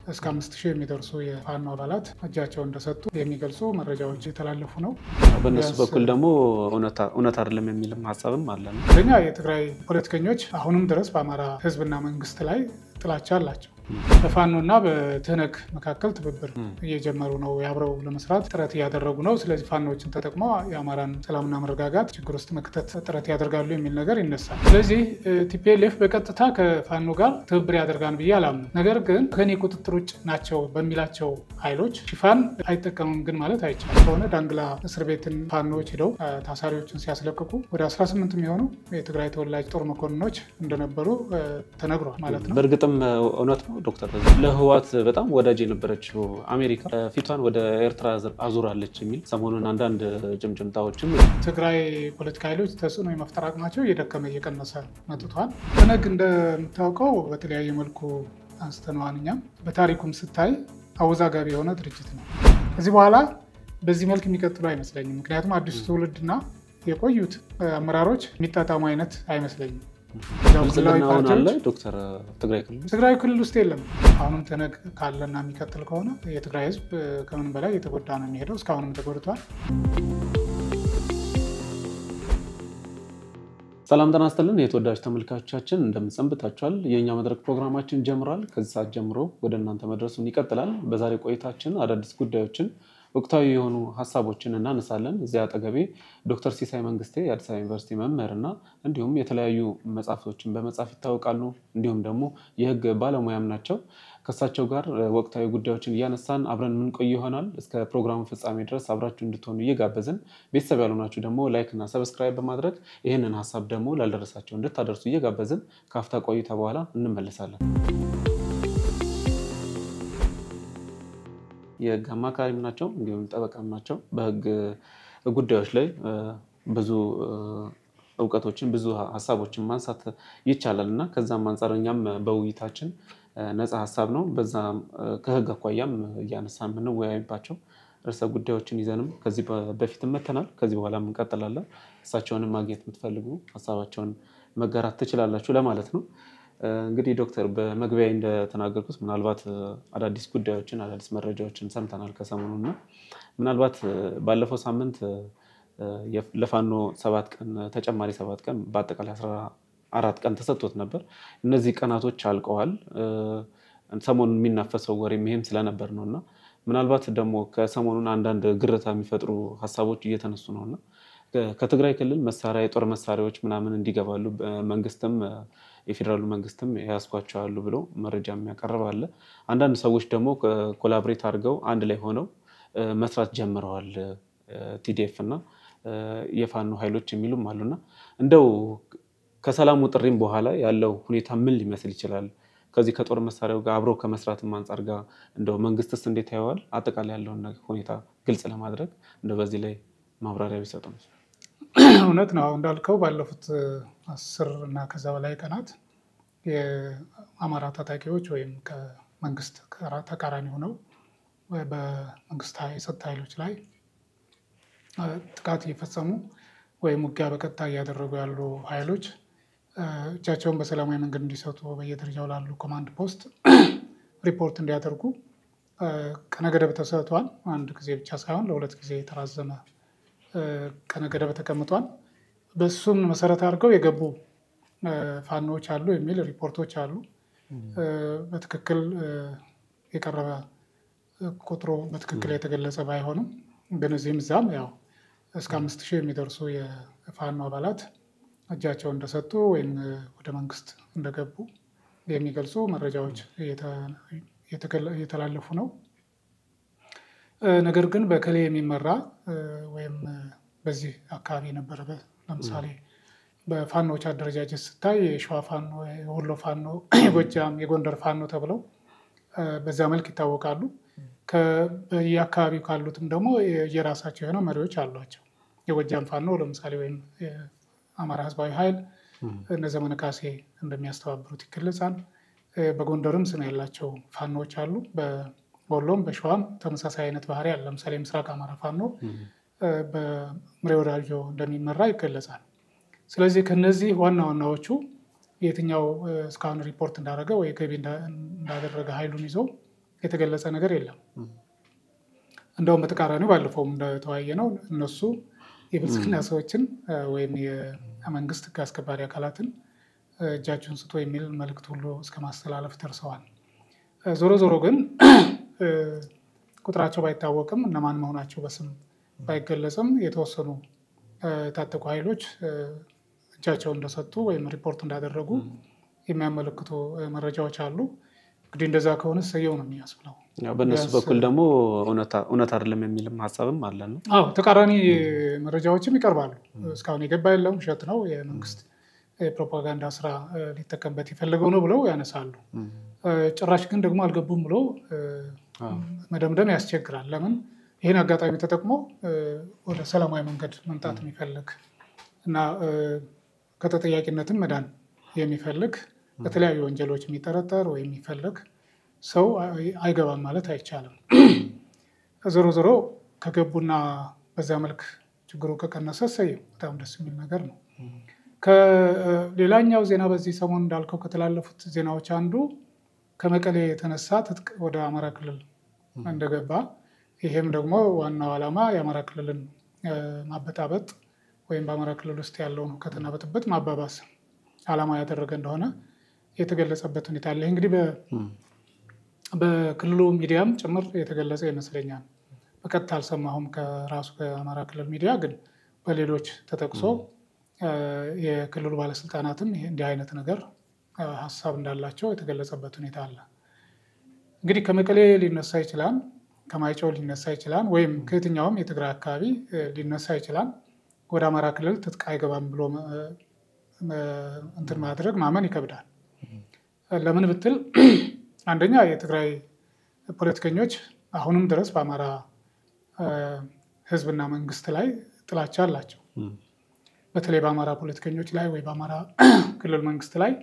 እስከ አምስት ሺህ የሚደርሱ የፋኖ አባላት እጃቸውን እንደሰጡ የሚገልጹ መረጃዎች የተላለፉ ነው። በእነሱ በኩል ደግሞ እውነት አይደለም የሚልም ሀሳብም አለ። አንደኛ የትግራይ ፖለቲከኞች አሁንም ድረስ በአማራ ሕዝብና መንግስት ላይ ጥላቻ አላቸው። በፋኖና በትህነግ መካከል ትብብር እየጀመሩ ነው። አብረው ለመስራት ጥረት እያደረጉ ነው። ስለዚህ ፋኖዎችን ተጠቅመው የአማራን ሰላምና መረጋጋት ችግር ውስጥ መክተት ጥረት ያደርጋሉ የሚል ነገር ይነሳል። ስለዚህ ቲፒኤልኤፍ በቀጥታ ከፋኖ ጋር ትብብር ያደርጋል ብዬ አላምንም። ነገር ግን ከኔ ቁጥጥር ውጭ ናቸው በሚላቸው ኃይሎች ሽፋን አይጠቀምም ግን ማለት አይቻልም። ከሆነ ዳንግላ እስር ቤትን ፋኖዎች ሄደው ታሳሪዎችን ሲያስለቅቁ ወደ 18 የሚሆኑ የትግራይ ተወላጅ ጦር መኮንኖች እንደነበሩ ተነግሯል ማለት ነው። በእርግጥም እውነት ነው ዶክተር ለህዋት በጣም ወዳጅ የነበረችው አሜሪካ ፊቷን ወደ ኤርትራ አዙራለች የሚል ሰሞኑን አንዳንድ ጭምጭምታዎችም ትግራይ ፖለቲካ ኃይሎች ተጽዕኖ የመፍጠር አቅማቸው እየደከመ እየቀነሰ መጥቷል። ትህነግ እንደምታውቀው በተለያየ መልኩ አንስተነዋል። እኛም በታሪኩም ስታይ አወዛጋቢ የሆነ ድርጅት ነው። ከዚህ በኋላ በዚህ መልክ የሚቀጥሉ አይመስለኝም። ምክንያቱም አዲሱ ትውልድና የቆዩት አመራሮች የሚጣጣሙ አይነት አይመስለኝም። ብልጽግናውን አለ ዶክተር ትግራይ ክልል ትግራይ ክልል ውስጥ የለም። አሁንም ትህነግ ካለና የሚቀጥል ከሆነ የትግራይ ህዝብ ከምንም በላይ የተጎዳ ነው የሚሄደው። እስካሁንም ተጎድቷል። ሰላም ጤና ይስጥልን የተወዳጅ ተመልካቾቻችን እንደምንሰንብታችኋል። የእኛ መድረክ ፕሮግራማችን ጀምሯል። ከዚህ ሰዓት ጀምሮ ወደ እናንተ መድረሱን ይቀጥላል። በዛሬ ቆይታችን አዳዲስ ጉዳዮችን ወቅታዊ የሆኑ ሀሳቦችን እናነሳለን። እዚያ አጠገቤ ዶክተር ሲሳይ መንግስቴ የአዲስ አበባ ዩኒቨርሲቲ መምህርና እንዲሁም የተለያዩ መጽሐፍቶችን በመጻፍ ይታወቃሉ። እንዲሁም ደግሞ የህግ ባለሙያም ናቸው። ከእሳቸው ጋር ወቅታዊ ጉዳዮችን እያነሳን አብረን የምንቆይ ይሆናል። እስከ ፕሮግራሙ ፍጻሜ ድረስ አብራችሁ እንድትሆኑ እየጋበዝን ቤተሰብ ያልሆናችሁ ደግሞ ላይክ እና ሰብስክራይብ በማድረግ ይህንን ሀሳብ ደግሞ ላልደረሳቸው እንድታደርሱ እየጋበዝን ከአፍታ ቆይታ በኋላ እንመለሳለን። የህግ አማካሪም ናቸው፣ እንዲሁም ጠበቃም ናቸው። በህግ ጉዳዮች ላይ ብዙ እውቀቶችን ብዙ ሀሳቦችን ማንሳት ይቻላል እና ከዛም አንጻር እኛም በውይይታችን ነፃ ሀሳብ ነው። በዛ ከህግ አኳያም እያነሳ የምንወያይባቸው ርዕሰ ጉዳዮችን ይዘንም ከዚህ በፊት መተናል። ከዚህ በኋላ እንቀጥላለን። እሳቸውንም ማግኘት የምትፈልጉ ሀሳባቸውን መጋራት ትችላላችሁ ለማለት ነው። እንግዲህ ዶክተር በመግቢያ እንደተናገርኩት ምናልባት አዳዲስ ጉዳዮችን አዳዲስ መረጃዎችን ሰምተናል ከሰሞኑ እና ምናልባት ባለፈው ሳምንት ለፋኖ ሰባት ቀን ተጨማሪ ሰባት ቀን በአጠቃላይ አስራ አራት ቀን ተሰጥቶት ነበር። እነዚህ ቀናቶች አልቀዋል። ሰሞኑን የሚናፈሰው ወሬም ይሄም ስለነበር ነው እና ምናልባት ደግሞ ከሰሞኑን አንዳንድ ግርታ የሚፈጥሩ ሀሳቦች እየተነሱ ነው እና ከትግራይ ክልል መሳሪያ የጦር መሳሪያዎች ምናምን እንዲገባሉ መንግስትም የፌዴራሉ መንግስትም የያዝኳቸው አሉ ብሎ መረጃ የሚያቀርብ አለ። አንዳንድ ሰዎች ደግሞ ኮላብሬት አድርገው አንድ ላይ ሆነው መስራት ጀምረዋል ቲዲኤፍ እና የፋኖ ኃይሎች የሚሉም አሉና እንደው ከሰላሙ ጥሪም በኋላ ያለው ሁኔታ ምን ሊመስል ይችላል? ከዚህ ከጦር መሳሪያው ጋር አብሮ ከመስራትም አንጻር ጋር እንደው መንግስትስ እንዴት ያየዋል? አጠቃላይ ያለውን ሁኔታ ግልጽ ለማድረግ እንደው በዚህ ላይ ማብራሪያ ቢሰጡ ነው። እውነት ነው እንዳልከው ባለፉት አስር እና ከዛ በላይ ቀናት የአማራ ታጣቂዎች ወይም ከመንግስት ተቃራኒ ሆነው በመንግስት የጸጥታ ኃይሎች ላይ ጥቃት እየፈጸሙ ወይም ውጊያ በቀጥታ እያደረጉ ያሉ ኃይሎች እጃቸውን በሰላማዊ መንገድ እንዲሰጡ በየደረጃው ላሉ ኮማንድ ፖስት ሪፖርት እንዲያደርጉ ቀነ ገደብ ተሰጥቷል። አንድ ጊዜ ብቻ ሳይሆን ለሁለት ጊዜ የተራዘመ ቀነ ገደብ ተቀምጧል። በሱም መሰረት አድርገው የገቡ ፋኖዎች አሉ የሚል ሪፖርቶች አሉ። በትክክል የቀረበ ቁጥሩ በትክክል የተገለጸ ባይሆንም ግን እዚህም እዛም ያው እስከ አምስት ሺህ የሚደርሱ የፋኖ አባላት እጃቸውን እንደሰጡ ወይም ወደ መንግስት እንደገቡ የሚገልጹ መረጃዎች እየተላለፉ ነው። ነገር ግን በከሌ የሚመራ ወይም በዚህ አካባቢ የነበረ ለምሳሌ በፋኖዎች አደረጃጀት ስታይ የሸዋ ፋኖ፣ የወሎ ፋኖ፣ የጎጃም፣ የጎንደር ፋኖ ተብለው በዛ መልክ ይታወቃሉ። በየአካባቢው ካሉትም ደግሞ የራሳቸው የሆነ መሪዎች አሏቸው። የጎጃም ፋኖ ለምሳሌ ወይም አማራ ህዝባዊ ኃይል እነ ዘመነ ካሴ እንደሚያስተባብሩት ይገለጻል። በጎንደርም ስም ያላቸው ፋኖዎች አሉ። በወሎም በሸዋም ተመሳሳይ አይነት ባህሪ አለ። ለምሳሌ ምስራቅ አማራ ፋኖ በምሬ ወዳጆ እንደሚመራ ይገለጻል። ስለዚህ ከነዚህ ዋና ዋናዎቹ የትኛው እስካሁን ሪፖርት እንዳደረገ ወይ ገቢ እንዳደረገ ኃይሉን ይዘው የተገለጸ ነገር የለም። እንደውም በተቃራኒው ባለፈውም እንደተወያየ ነው እነሱ የብልጽግና ሰዎችን ወይም የመንግስት ህግ አስከባሪ አካላትን እጃቸውን ስቶ የሚል መልእክት ሁሉ እስከ ማስተላለፍ ደርሰዋል። ዞሮ ዞሮ ግን ቁጥራቸው ባይታወቅም እነማን መሆናቸው በስም ባይገለጽም የተወሰኑ የታጠቁ ኃይሎች እጃቸውን እንደሰጡ ወይም ሪፖርት እንዳደረጉ የሚያመለክቱ መረጃዎች አሉ። እንግዲህ እንደዛ ከሆነ ሰየው ነው የሚያስብለው። በእነሱ በኩል ደግሞ እውነት አይደለም የሚልም ሀሳብም አለ ነው። አዎ ተቃራኒ መረጃዎችም ይቀርባሉ። እስካሁን የገባ የለም ውሸት ነው የመንግስት የፕሮፓጋንዳ ስራ ሊጠቀምበት የፈለገው ነው ብለው ያነሳሉ። ጭራሽ ግን ደግሞ አልገቡም ብሎ መደምደም ያስቸግራል። ለምን ይህን አጋጣሚ ተጠቅሞ ወደ ሰላማዊ መንገድ መምጣት የሚፈልግ እና ከተጠያቂነትም መዳን የሚፈልግ በተለያዩ ወንጀሎች የሚጠረጠር ወይም የሚፈልግ ሰው አይገባም ማለት አይቻልም። ዞሮ ዞሮ ከገቡና በዛ መልክ ችግሩ ከቀነሰ ሰየው በጣም ደስ የሚል ነገር ነው። ከሌላኛው ዜና በዚህ ሰሞን እንዳልከው ከተላለፉት ዜናዎች አንዱ ከመቀሌ የተነሳ ትጥቅ ወደ አማራ ክልል እንደገባ ይሄም ደግሞ ዋናው ዓላማ የአማራ ክልልን ማበጣበጥ ወይም በአማራ ክልል ውስጥ ያለውን ሁከትና ብጥብጥ ማባባስ ዓላማ ያደረገ እንደሆነ የተገለጸበት ሁኔታ አለ። እንግዲህ በክልሉ ሚዲያም ጭምር የተገለጸ ይመስለኛል። በቀጥታ አልሰማሁም ከራሱ ከአማራ ክልል ሚዲያ፣ ግን በሌሎች ተጠቅሶ የክልሉ ባለስልጣናትም እንዲህ አይነት ነገር ሀሳብ እንዳላቸው የተገለጸበት ሁኔታ አለ። እንግዲህ ከመቀሌ ሊነሳ ይችላል፣ ከማይጨው ሊነሳ ይችላል፣ ወይም ከየትኛውም የትግራይ አካባቢ ሊነሳ ይችላል። ወደ አማራ ክልል ትጥቅ አይገባም ብሎ እንትን ማድረግ ማመን ይከብዳል። ለምን ብትል አንደኛ የትግራይ ፖለቲከኞች አሁንም ድረስ በአማራ ሕዝብና መንግስት ላይ ጥላቻ አላቸው። በተለይ በአማራ ፖለቲከኞች ላይ ወይ በአማራ ክልል መንግስት ላይ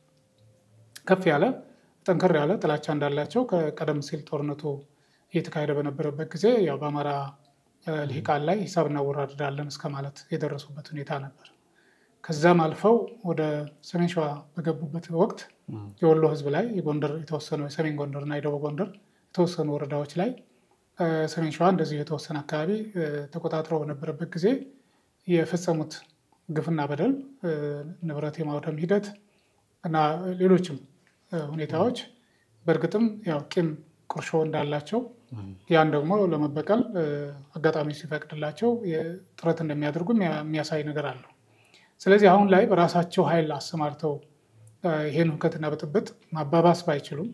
ከፍ ያለ ጠንከር ያለ ጥላቻ እንዳላቸው ከቀደም ሲል ጦርነቱ እየተካሄደ በነበረበት ጊዜ ያው በአማራ ልሂቃን ላይ ሂሳብ እናወራርዳለን እስከ ማለት የደረሱበት ሁኔታ ነበር። ከዛም አልፈው ወደ ሰሜን ሸዋ በገቡበት ወቅት የወሎ ህዝብ ላይ የጎንደር የተወሰኑ የሰሜን ጎንደር እና የደቡብ ጎንደር የተወሰኑ ወረዳዎች ላይ ሰሜን ሸዋ እንደዚሁ የተወሰነ አካባቢ ተቆጣጥረው በነበረበት ጊዜ የፈጸሙት ግፍና በደል ንብረት የማውደም ሂደት እና ሌሎችም ሁኔታዎች በእርግጥም ያው ቂም ቁርሾ እንዳላቸው ያን ደግሞ ለመበቀል አጋጣሚ ሲፈቅድላቸው ጥረት እንደሚያደርጉ የሚያሳይ ነገር አለው። ስለዚህ አሁን ላይ በራሳቸው ኃይል አሰማርተው ይህን ሁከትና ብጥብጥ ማባባስ ባይችሉም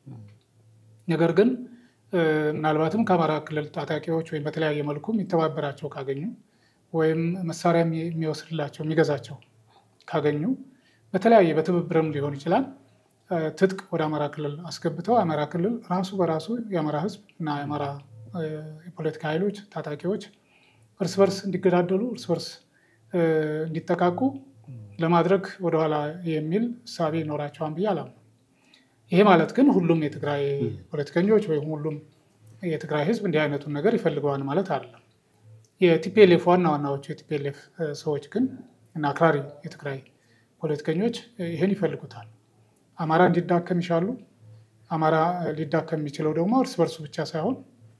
ነገር ግን ምናልባትም ከአማራ ክልል ታጣቂዎች ወይም በተለያየ መልኩ የሚተባበራቸው ካገኙ ወይም መሳሪያ የሚወስድላቸው የሚገዛቸው ካገኙ በተለያየ በትብብርም ሊሆን ይችላል ትጥቅ ወደ አማራ ክልል አስገብተው አማራ ክልል ራሱ በራሱ የአማራ ሕዝብ እና የአማራ የፖለቲካ ኃይሎች ታጣቂዎች እርስ በርስ እንዲገዳደሉ እርስ በርስ እንዲጠቃቁ ለማድረግ ወደኋላ የሚል እሳቤ ይኖራቸዋል ብዬ አላምነው። ይሄ ማለት ግን ሁሉም የትግራይ ፖለቲከኞች ወይም ሁሉም የትግራይ ሕዝብ እንዲህ አይነቱን ነገር ይፈልገዋል ማለት አይደለም። የቲፒኤልኤፍ ዋና ዋናዎቹ የቲፒኤልኤፍ ሰዎች ግን እና አክራሪ የትግራይ ፖለቲከኞች ይህን ይፈልጉታል። አማራ እንዲዳከም ይሻሉ። አማራ ሊዳከም የሚችለው ደግሞ እርስ በርሱ ብቻ ሳይሆን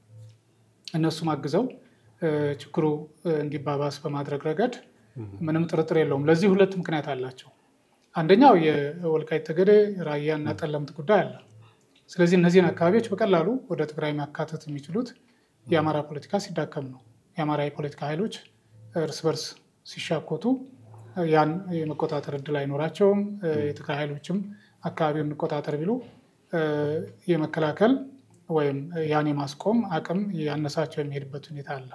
እነሱም አግዘው ችግሩ እንዲባባስ በማድረግ ረገድ ምንም ጥርጥር የለውም። ለዚህ ሁለት ምክንያት አላቸው። አንደኛው የወልቃይት ጠገዴ፣ ራያ እና ጠለምት ጉዳይ አለ። ስለዚህ እነዚህን አካባቢዎች በቀላሉ ወደ ትግራይ ማካተት የሚችሉት የአማራ ፖለቲካ ሲዳከም ነው። የአማራ የፖለቲካ ኃይሎች እርስ በርስ ሲሻኮቱ ያን የመቆጣጠር እድል አይኖራቸውም። የትግራይ ኃይሎችም አካባቢውን እንቆጣጠር ቢሉ የመከላከል ወይም ያን የማስቆም አቅም ያነሳቸው የሚሄድበት ሁኔታ አለ።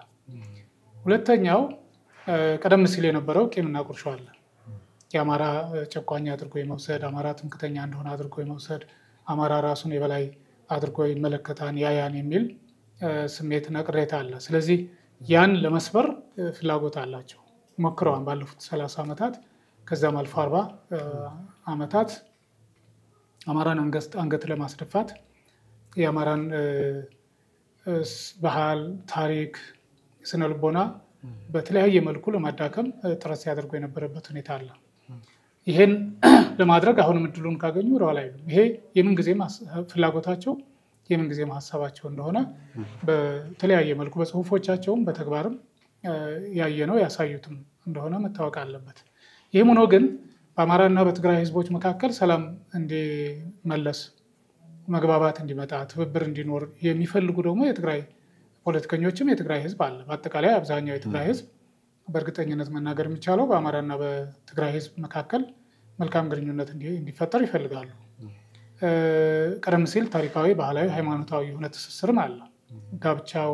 ሁለተኛው ቀደም ሲል የነበረው ቂምና ቁርሾ አለ። የአማራ ጨቋኝ አድርጎ የመውሰድ አማራ ትምክተኛ እንደሆነ አድርጎ የመውሰድ አማራ ራሱን የበላይ አድርጎ ይመለከታል ያያን የሚል ስሜትና ቅሬታ አለ። ስለዚህ ያን ለመስበር ፍላጎት አላቸው። ሞክረዋል ባለፉት ሰላሳ ዓመታት ከዛም አልፎ አርባ ዓመታት አማራን አንገት ለማስደፋት የአማራን ባህል፣ ታሪክ፣ ስነ ልቦና በተለያየ መልኩ ለማዳከም ጥረት ሲያደርጉ የነበረበት ሁኔታ አለ። ይሄን ለማድረግ አሁንም እድሉን ካገኙ ወደኋላ አይሉም። ይሄ የምንጊዜም ፍላጎታቸው የምንጊዜም ሀሳባቸው እንደሆነ በተለያየ መልኩ በጽሁፎቻቸውም በተግባርም ያየነው ያሳዩትም እንደሆነ መታወቅ አለበት። ይህም ሆኖ ግን በአማራና በትግራይ ህዝቦች መካከል ሰላም እንዲመለስ፣ መግባባት እንዲመጣ፣ ትብብር እንዲኖር የሚፈልጉ ደግሞ የትግራይ ፖለቲከኞችም የትግራይ ህዝብ አለ። በአጠቃላይ አብዛኛው የትግራይ ህዝብ በእርግጠኝነት መናገር የሚቻለው በአማራና በትግራይ ህዝብ መካከል መልካም ግንኙነት እንዲፈጠር ይፈልጋሉ። ቀደም ሲል ታሪካዊ፣ ባህላዊ፣ ሃይማኖታዊ የሆነ ትስስርም አለ። ጋብቻው፣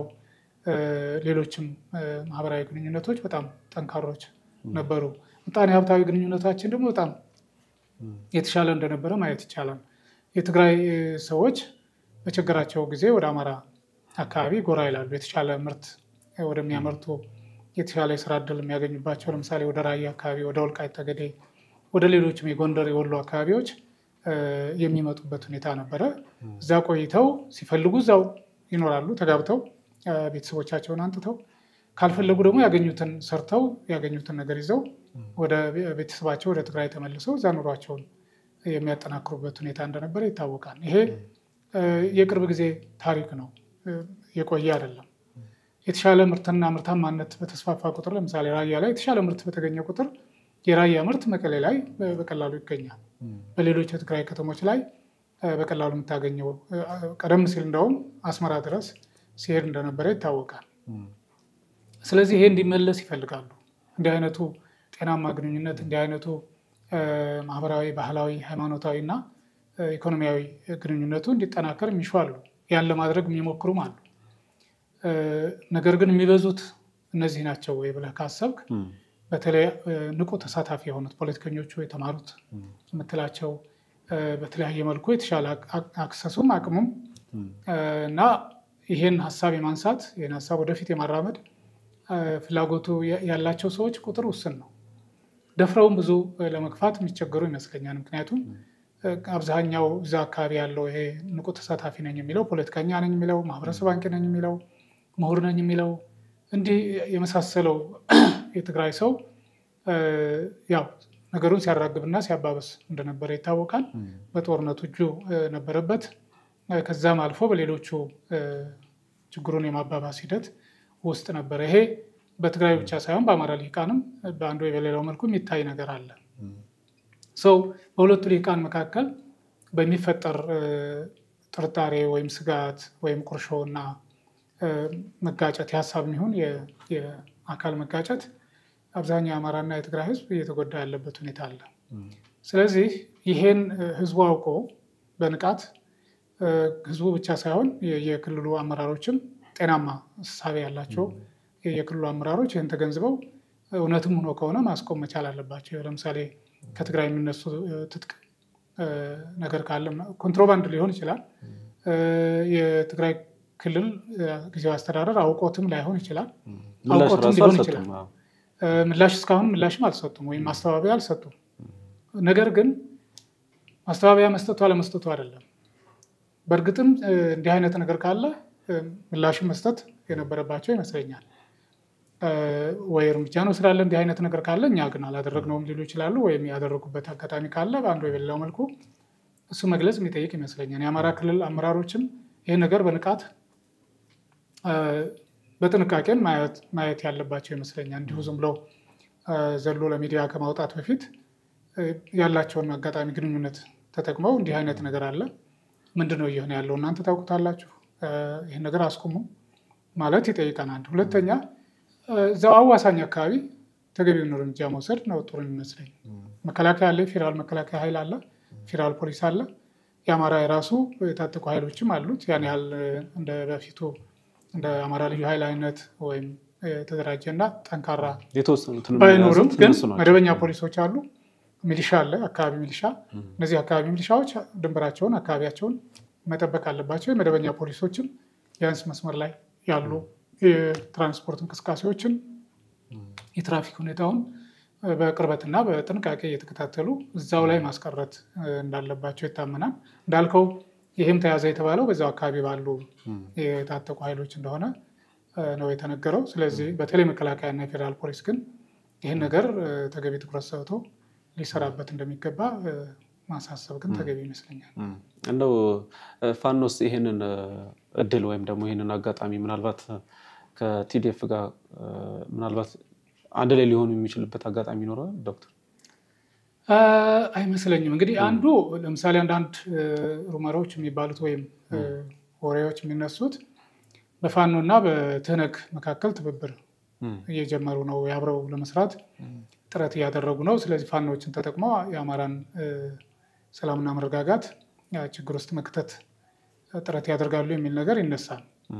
ሌሎችም ማህበራዊ ግንኙነቶች በጣም ጠንካሮች ነበሩ። ምጣኔ ሀብታዊ ግንኙነታችን ደግሞ በጣም የተሻለ እንደነበረ ማየት ይቻላል። የትግራይ ሰዎች በችግራቸው ጊዜ ወደ አማራ አካባቢ ጎራ ይላሉ። የተሻለ ምርት ወደሚያመርቱ የተሻለ የስራ እድል የሚያገኙባቸው ለምሳሌ ወደ ራያ አካባቢ፣ ወደ ወልቃይት ጠገዴ፣ ወደ ሌሎችም የጎንደር የወሎ አካባቢዎች የሚመጡበት ሁኔታ ነበረ። እዛ ቆይተው ሲፈልጉ እዛው ይኖራሉ ተጋብተው ቤተሰቦቻቸውን አንጥተው ካልፈለጉ ደግሞ ያገኙትን ሰርተው ያገኙትን ነገር ይዘው ወደ ቤተሰባቸው ወደ ትግራይ ተመልሰው እዛ ኑሯቸውን የሚያጠናክሩበት ሁኔታ እንደነበረ ይታወቃል። ይሄ የቅርብ ጊዜ ታሪክ ነው፣ የቆየ አይደለም። የተሻለ ምርትና ምርታማነት በተስፋፋ ቁጥር ለምሳሌ ራያ ላይ የተሻለ ምርት በተገኘ ቁጥር የራያ ምርት መቀሌ ላይ በቀላሉ ይገኛል። በሌሎች የትግራይ ከተሞች ላይ በቀላሉ የምታገኘው ቀደም ሲል እንደውም አስመራ ድረስ ሲሄድ እንደነበረ ይታወቃል። ስለዚህ ይሄ እንዲመለስ ይፈልጋሉ። እንዲህ አይነቱ ጤናማ ግንኙነት እንዲህ አይነቱ ማህበራዊ፣ ባህላዊ፣ ሃይማኖታዊ እና ኢኮኖሚያዊ ግንኙነቱ እንዲጠናከር የሚሹ አሉ። ያን ለማድረግ የሚሞክሩም አሉ። ነገር ግን የሚበዙት እነዚህ ናቸው ወይ ብለህ ካሰብክ በተለይ ንቁ ተሳታፊ የሆኑት ፖለቲከኞቹ የተማሩት የምትላቸው በተለያየ መልኩ የተሻለ አክሰሱም አቅሙም እና ይሄን ሀሳብ የማንሳት ይህን ሀሳብ ወደፊት የማራመድ ፍላጎቱ ያላቸው ሰዎች ቁጥር ውስን ነው። ደፍረውም ብዙ ለመግፋት የሚቸገሩ ይመስለኛል። ምክንያቱም አብዛኛው እዛ አካባቢ ያለው ይሄ ንቁ ተሳታፊ ነኝ የሚለው ፖለቲከኛ ነኝ የሚለው ማህበረሰብ አንቂ ነኝ የሚለው ምሁር ነኝ የሚለው እንዲህ የመሳሰለው የትግራይ ሰው ያው ነገሩን ሲያራግብና ሲያባበስ እንደነበረ ይታወቃል። በጦርነቱ እጁ ነበረበት። ከዛም አልፎ በሌሎቹ ችግሩን የማባባስ ሂደት ውስጥ ነበረ። ይሄ በትግራይ ብቻ ሳይሆን በአማራ ልሂቃንም በአንዱ በሌላው መልኩ የሚታይ ነገር አለ። ሰው በሁለቱ ልሂቃን መካከል በሚፈጠር ጥርጣሬ ወይም ስጋት ወይም ቁርሾ እና መጋጨት የሀሳብ የሚሆን የአካል መጋጨት አብዛኛው የአማራና የትግራይ ሕዝብ እየተጎዳ ያለበት ሁኔታ አለ። ስለዚህ ይሄን ሕዝቡ አውቆ በንቃት ሕዝቡ ብቻ ሳይሆን የክልሉ አመራሮችም ጤናማ እሳቤ ያላቸው የክልሉ አመራሮች ይህን ተገንዝበው እውነትም ሆኖ ከሆነ ማስቆም መቻል አለባቸው። ለምሳሌ ከትግራይ የሚነሱ ትጥቅ ነገር ካለ ኮንትሮባንድ ሊሆን ይችላል። የትግራይ ክልል ጊዜያዊ አስተዳደር አውቆትም ላይሆን ይችላል። አውቆትም ሊሆን ይችላል። ምላሽ እስካሁን ምላሽም አልሰጡም ወይም ማስተባበያ አልሰጡም። ነገር ግን ማስተባበያ መስጠቱ አለመስጠቱ አይደለም። በእርግጥም እንዲህ አይነት ነገር ካለ ምላሽን መስጠት የነበረባቸው ይመስለኛል። ወይ እርምጃ ነው ስላለ እንዲህ አይነት ነገር ካለ እኛ ግን አላደረግነውም ሊሉ ይችላሉ። ወይም ያደረጉበት አጋጣሚ ካለ በአንዱ የበሌላው መልኩ እሱ መግለጽ የሚጠይቅ ይመስለኛል። የአማራ ክልል አመራሮችም ይህ ነገር በንቃት በጥንቃቄም ማየት ያለባቸው ይመስለኛል። እንዲሁ ዝም ብለው ዘሎ ለሚዲያ ከማውጣት በፊት ያላቸውን አጋጣሚ ግንኙነት ተጠቅመው እንዲህ አይነት ነገር አለ፣ ምንድን ነው እየሆነ ያለው እናንተ ታውቁታላችሁ፣ ይህን ነገር አስቁሙ ማለት ይጠይቀናል። ሁለተኛ እዛው አዋሳኝ አካባቢ ተገቢውን እርምጃ መውሰድ ነው ጥሩ የሚመስለኝ። መከላከያ አለ፣ ፌዴራል መከላከያ ኃይል አለ፣ ፌዴራል ፖሊስ አለ፣ የአማራ የራሱ የታጠቁ ኃይሎችም አሉት። ያን ያህል እንደ በፊቱ እንደ አማራ ልዩ ኃይል አይነት ወይም የተደራጀ እና ጠንካራ ባይኖርም ግን መደበኛ ፖሊሶች አሉ። ሚሊሻ አለ፣ አካባቢ ሚሊሻ። እነዚህ አካባቢ ሚሊሻዎች ድንበራቸውን፣ አካባቢያቸውን መጠበቅ አለባቸው። የመደበኛ ፖሊሶችም ቢያንስ መስመር ላይ ያሉ የትራንስፖርት እንቅስቃሴዎችን የትራፊክ ሁኔታውን በቅርበትና በጥንቃቄ እየተከታተሉ እዛው ላይ ማስቀረት እንዳለባቸው ይታመናል። እንዳልከው ይህም ተያዘ የተባለው በዛው አካባቢ ባሉ የታጠቁ ኃይሎች እንደሆነ ነው የተነገረው። ስለዚህ በተለይ መከላከያና የፌዴራል ፖሊስ ግን ይህን ነገር ተገቢ ትኩረት ሰጥቶ ሊሰራበት እንደሚገባ ማሳሰብ ግን ተገቢ ይመስለኛል። እንደው ፋኖስ ይሄንን እድል ወይም ደግሞ ይሄንን አጋጣሚ ምናልባት ከቲዲኤፍ ጋር ምናልባት አንድ ላይ ሊሆኑ የሚችልበት አጋጣሚ ይኖረዋል ዶክተር? አይመስለኝም። እንግዲህ አንዱ ለምሳሌ አንዳንድ ሩመሮች የሚባሉት ወይም ወሬዎች የሚነሱት በፋኖ እና በትህነግ መካከል ትብብር እየጀመሩ ነው፣ አብረው ለመስራት ጥረት እያደረጉ ነው። ስለዚህ ፋኖዎችን ተጠቅመው የአማራን ሰላምና መረጋጋት ችግር ውስጥ መክተት ጥረት ያደርጋሉ የሚል ነገር ይነሳል።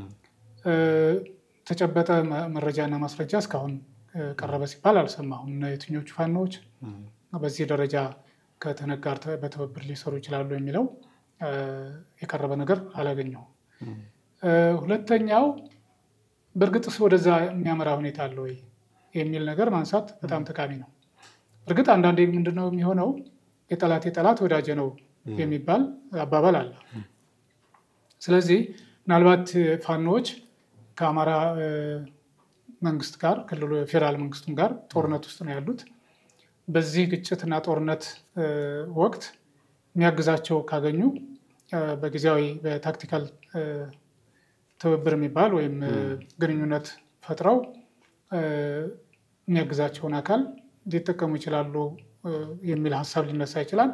ተጨበጠ መረጃና ማስረጃ እስካሁን ቀረበ ሲባል አልሰማሁም። የትኞቹ ፋኖዎች በዚህ ደረጃ ከትህነግ ጋር በትብብር ሊሰሩ ይችላሉ የሚለው የቀረበ ነገር አላገኘሁም። ሁለተኛው በእርግጥስ ወደዛ የሚያመራ ሁኔታ አለ ወይ የሚል ነገር ማንሳት በጣም ጠቃሚ ነው። እርግጥ አንዳንዴ ምንድነው የሚሆነው የጠላት የጠላት ወዳጀ ነው የሚባል አባባል አለ። ስለዚህ ምናልባት ፋኖዎች ከአማራ መንግስት ጋር ክልሉ የፌዴራል መንግስቱም ጋር ጦርነት ውስጥ ነው ያሉት። በዚህ ግጭትና ጦርነት ወቅት የሚያግዛቸው ካገኙ በጊዜያዊ በታክቲካል ትብብር የሚባል ወይም ግንኙነት ፈጥረው የሚያግዛቸውን አካል ሊጠቀሙ ይችላሉ የሚል ሀሳብ ሊነሳ ይችላል።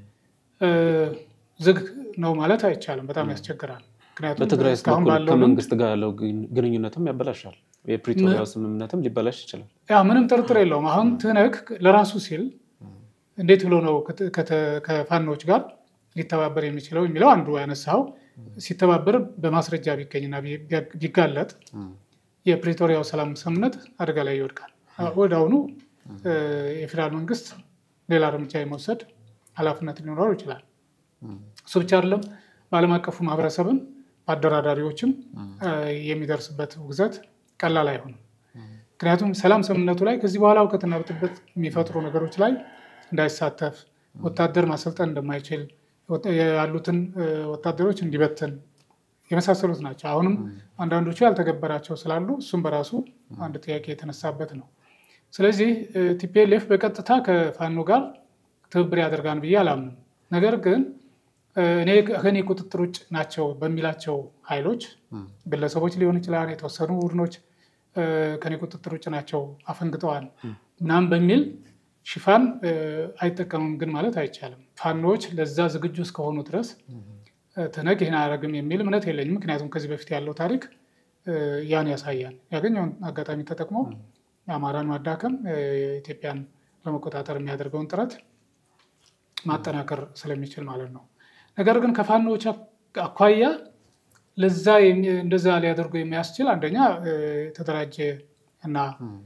ዝግ ነው ማለት አይቻልም። በጣም ያስቸግራል። ምክንያቱም በትግራይ እስካሁን በኩል ባለው ከመንግስት ጋር ያለው ግንኙነትም ያበላሻል። የፕሪቶሪያው ስምምነትም ሊበላሽ ይችላል። ያ ምንም ጥርጥር የለውም። አሁን ትህነግ ለራሱ ሲል እንዴት ብሎ ነው ከፋኖች ጋር ሊተባበር የሚችለው የሚለው አንዱ ያነሳው ሲተባበር በማስረጃ ቢገኝና ቢጋለጥ የፕሪቶሪያው ሰላም ስምምነት አደጋ ላይ ይወድቃል። ወደ አሁኑ የፌዴራል መንግስት ሌላ እርምጃ የመውሰድ ኃላፊነት ሊኖረው ይችላል። እሱ ብቻ አይደለም፣ በዓለም አቀፉ ማህበረሰብም በአደራዳሪዎችም የሚደርስበት ውግዘት ቀላል አይሆንም። ምክንያቱም ሰላም ስምምነቱ ላይ ከዚህ በኋላ እውቀትና ብጥብጥ የሚፈጥሩ ነገሮች ላይ እንዳይሳተፍ ወታደር ማሰልጠን እንደማይችል ያሉትን ወታደሮች እንዲበትን የመሳሰሉት ናቸው። አሁንም አንዳንዶቹ ያልተገበራቸው ስላሉ እሱም በራሱ አንድ ጥያቄ የተነሳበት ነው። ስለዚህ ቲፒኤልኤፍ በቀጥታ ከፋኖ ጋር ትብብር ያደርጋን ብዬ አላምንም። ነገር ግን እኔ ከእኔ ቁጥጥር ውጭ ናቸው በሚላቸው ኃይሎች ግለሰቦች ሊሆን ይችላል፣ የተወሰኑ ቡድኖች ከኔ ቁጥጥር ውጭ ናቸው አፈንግጠዋል ምናምን በሚል ሽፋን አይጠቀምም ግን ማለት አይቻልም። ፋኖዎች ለዛ ዝግጁ እስከሆኑ ድረስ ትህነግ ይህን አያደርግም የሚል እምነት የለኝም። ምክንያቱም ከዚህ በፊት ያለው ታሪክ ያን ያሳያል። ያገኘውን አጋጣሚ ተጠቅሞ የአማራን ማዳከም፣ ኢትዮጵያን ለመቆጣጠር የሚያደርገውን ጥረት ማጠናከር ስለሚችል ማለት ነው። ነገር ግን ከፋኖዎች አኳያ ለዛ እንደዛ ሊያደርጉ የሚያስችል አንደኛ የተደራጀ እና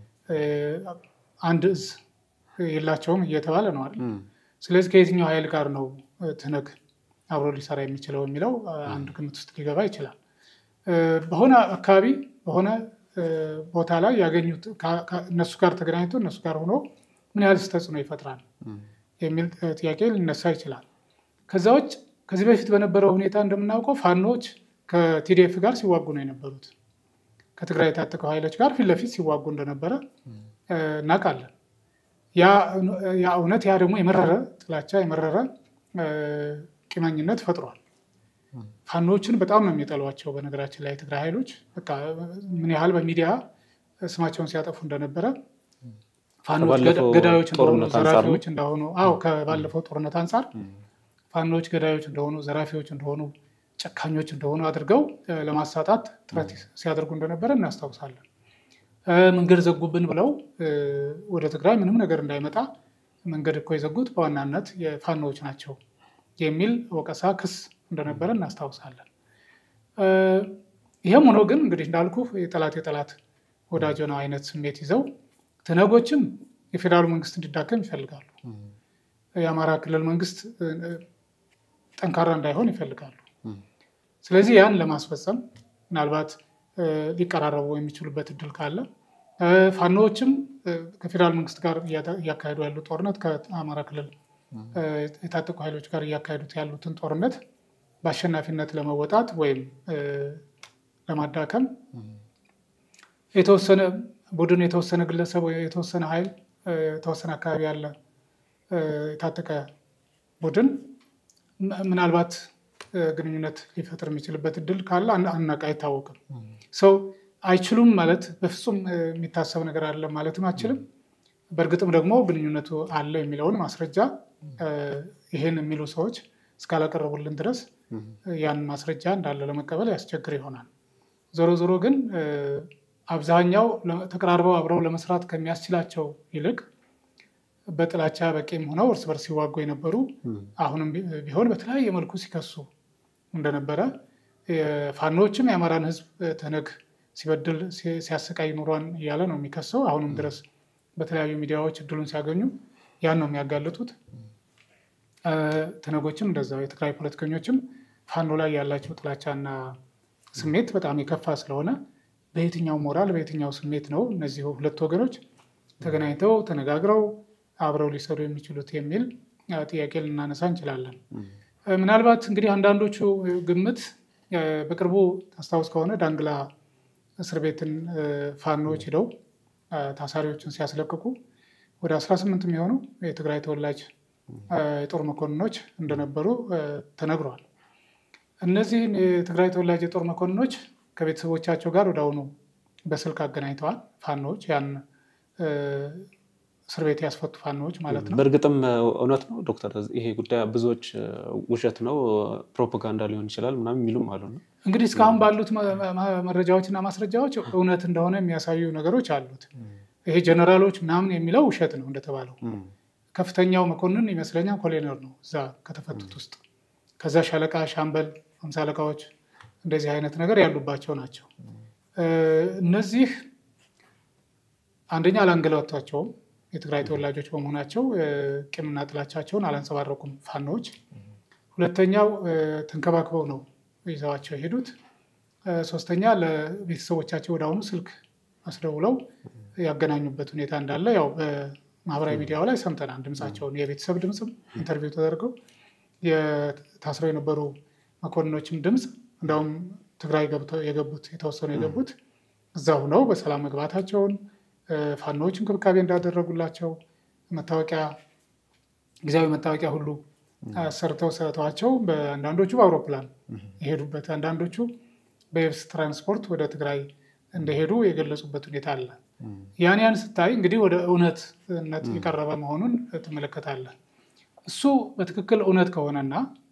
አንድ እዝ የላቸውም እየተባለ ነው አይደል? ስለዚህ ከየትኛው ኃይል ጋር ነው ትህነግ አብሮ ሊሰራ የሚችለው የሚለው አንድ ግምት ውስጥ ሊገባ ይችላል። በሆነ አካባቢ በሆነ ቦታ ላይ ያገኙት እነሱ ጋር ተገናኝቶ እነሱ ጋር ሆኖ ምን ያህል ተጽዕኖ ይፈጥራል የሚል ጥያቄ ሊነሳ ይችላል። ከዛ ውጭ ከዚህ በፊት በነበረው ሁኔታ እንደምናውቀው ፋኖች ከቲዲኤፍ ጋር ሲዋጉ ነው የነበሩት። ከትግራይ የታጠቀው ኃይሎች ጋር ፊት ለፊት ሲዋጉ እንደነበረ እናውቃለን። ያ እውነት ያ ደግሞ የመረረ ጥላቻ የመረረ ቂመኝነት ፈጥሯል። ፋኖችን በጣም ነው የሚጠሏቸው። በነገራችን ላይ የትግራይ ኃይሎች በቃ ምን ያህል በሚዲያ ስማቸውን ሲያጠፉ እንደነበረ ፋኖች ገዳዮች እንደሆኑ ዘራፊዎች እንደሆኑ፣ አዎ ከባለፈው ጦርነት አንጻር ፋኖች ገዳዮች እንደሆኑ ዘራፊዎች እንደሆኑ ጨካኞች እንደሆኑ አድርገው ለማሳጣት ጥረት ሲያደርጉ እንደነበረ እናስታውሳለን። መንገድ ዘጉብን ብለው ወደ ትግራይ ምንም ነገር እንዳይመጣ መንገድ እኮ የዘጉት በዋናነት የፋኖዎች ናቸው የሚል ወቀሳ፣ ክስ እንደነበረ እናስታውሳለን። ይህም ሆኖ ግን እንግዲህ እንዳልኩ የጠላት የጠላት ወዳጅ ነው አይነት ስሜት ይዘው ትህነጎችም የፌዴራሉ መንግስት እንዲዳከም ይፈልጋሉ። የአማራ ክልል መንግስት ጠንካራ እንዳይሆን ይፈልጋሉ። ስለዚህ ያን ለማስፈጸም ምናልባት ሊቀራረቡ የሚችሉበት እድል ካለ ፋኖዎችም ከፌዴራል መንግስት ጋር እያካሄዱ ያሉ ጦርነት ከአማራ ክልል የታጠቁ ኃይሎች ጋር እያካሄዱት ያሉትን ጦርነት በአሸናፊነት ለመወጣት ወይም ለማዳከም የተወሰነ ቡድን፣ የተወሰነ ግለሰብ፣ የተወሰነ ኃይል፣ የተወሰነ አካባቢ ያለ የታጠቀ ቡድን ምናልባት ግንኙነት ሊፈጥር የሚችልበት እድል ካለ አናውቅ፣ አይታወቅም። ሰው አይችሉም ማለት በፍጹም የሚታሰብ ነገር አለ ማለትም አችልም። በእርግጥም ደግሞ ግንኙነቱ አለው የሚለውን ማስረጃ ይሄን የሚሉ ሰዎች እስካላቀረቡልን ድረስ ያን ማስረጃ እንዳለ ለመቀበል ያስቸግር ይሆናል። ዞሮ ዞሮ ግን አብዛኛው ተቀራርበው አብረው ለመስራት ከሚያስችላቸው ይልቅ በጥላቻ በቂም ሆነው እርስ በርስ ሲዋጉ የነበሩ አሁንም ቢሆን በተለያየ መልኩ ሲከሱ እንደነበረ ፋኖዎችም የአማራን ሕዝብ ተነግ ሲበድል ሲያሰቃይ ኑሯን እያለ ነው የሚከሰው። አሁንም ድረስ በተለያዩ ሚዲያዎች እድሉን ሲያገኙ ያን ነው የሚያጋልጡት። ትነጎችም እንደዛው የትግራይ ፖለቲከኞችም ፋኖ ላይ ያላቸው ጥላቻና ስሜት በጣም የከፋ ስለሆነ በየትኛው ሞራል በየትኛው ስሜት ነው እነዚህ ሁለት ወገኖች ተገናኝተው ተነጋግረው አብረው ሊሰሩ የሚችሉት የሚል ጥያቄ ልናነሳ እንችላለን። ምናልባት እንግዲህ አንዳንዶቹ ግምት በቅርቡ ታስታውስ ከሆነ ዳንግላ እስር ቤትን ፋኖዎች ሂደው ታሳሪዎችን ሲያስለቅቁ ወደ 18 የሚሆኑ የትግራይ ተወላጅ የጦር መኮንኖች እንደነበሩ ተነግሯል። እነዚህን የትግራይ ተወላጅ የጦር መኮንኖች ከቤተሰቦቻቸው ጋር ወደ አሁኑ በስልክ አገናኝተዋል። ፋኖዎች ያን እስር ቤት ያስፈቱ ፋኖዎች ማለት ነው። በእርግጥም እውነት ነው ዶክተር፣ ይሄ ጉዳይ ብዙዎች ውሸት ነው ፕሮፓጋንዳ ሊሆን ይችላል ምናምን የሚሉም አሉ። እንግዲህ እስካሁን ባሉት መረጃዎችና ማስረጃዎች እውነት እንደሆነ የሚያሳዩ ነገሮች አሉት። ይሄ ጀነራሎች ምናምን የሚለው ውሸት ነው እንደተባለው። ከፍተኛው መኮንን ይመስለኛል ኮሎኔል ነው እዛ ከተፈቱት ውስጥ። ከዛ ሻለቃ፣ ሻምበል፣ ሃምሳ አለቃዎች እንደዚህ አይነት ነገር ያሉባቸው ናቸው። እነዚህ አንደኛ አላንገላቷቸውም የትግራይ ተወላጆች በመሆናቸው ቂምና ጥላቻቸውን አላንጸባረቁም ፋኖዎች። ሁለተኛው ተንከባክበው ነው ይዘዋቸው የሄዱት። ሶስተኛ ለቤተሰቦቻቸው ወደ አሁኑ ስልክ አስደውለው ያገናኙበት ሁኔታ እንዳለ ያው በማህበራዊ ሚዲያው ላይ ሰምተናል። ድምፃቸውን የቤተሰብ ድምፅም ኢንተርቪው ተደርገው የታስረው የነበሩ መኮንኖችም ድምፅ እንዲሁም ትግራይ የገቡት የተወሰኑ የገቡት እዛ ሁነው በሰላም መግባታቸውን ፋኖዎች እንክብካቤ እንዳደረጉላቸው መታወቂያ ጊዜያዊ መታወቂያ ሁሉ ሰርተው ሰጥተዋቸው በአንዳንዶቹ በአውሮፕላን የሄዱበት አንዳንዶቹ በየብስ ትራንስፖርት ወደ ትግራይ እንደሄዱ የገለጹበት ሁኔታ አለ። ያን ያን ስታይ እንግዲህ ወደ እውነትነት የቀረበ መሆኑን ትመለከታለህ። እሱ በትክክል እውነት ከሆነና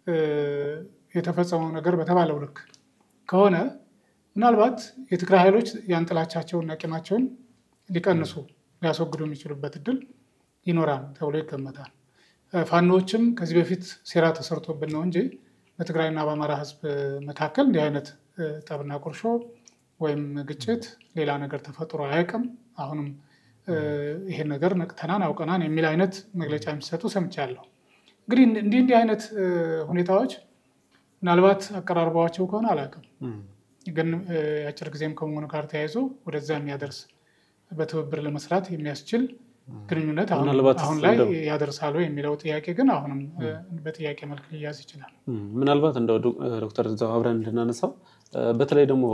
የተፈጸመው ነገር በተባለው ልክ ከሆነ ምናልባት የትግራይ ኃይሎች ያን ጥላቻቸውንና ቂማቸውን ሊቀንሱ ሊያስወግዱ የሚችሉበት እድል ይኖራል ተብሎ ይገመታል። ፋኖዎችም ከዚህ በፊት ሴራ ተሰርቶብን ነው እንጂ በትግራይና በአማራ ሕዝብ መካከል እንዲህ አይነት ጠብና ቁርሾ ወይም ግጭት ሌላ ነገር ተፈጥሮ አያውቅም። አሁንም ይሄን ነገር ነቅተናን አውቀናን የሚል አይነት መግለጫ የሚሰጡ ሰምቻለሁ። እንግዲህ እንዲህ እንዲህ አይነት ሁኔታዎች ምናልባት አቀራርበዋቸው ከሆነ አላውቅም፣ ግን የአጭር ጊዜም ከመሆኑ ጋር ተያይዞ ወደዛ የሚያደርስ በትብብር ለመስራት የሚያስችል ግንኙነት አሁን ላይ ያደርሳሉ የሚለው ጥያቄ ግን አሁንም በጥያቄ መልክ ሊያዝ ይችላል። ምናልባት እንደው ዶክተር እዛው አብረን እንድናነሳው በተለይ ደግሞ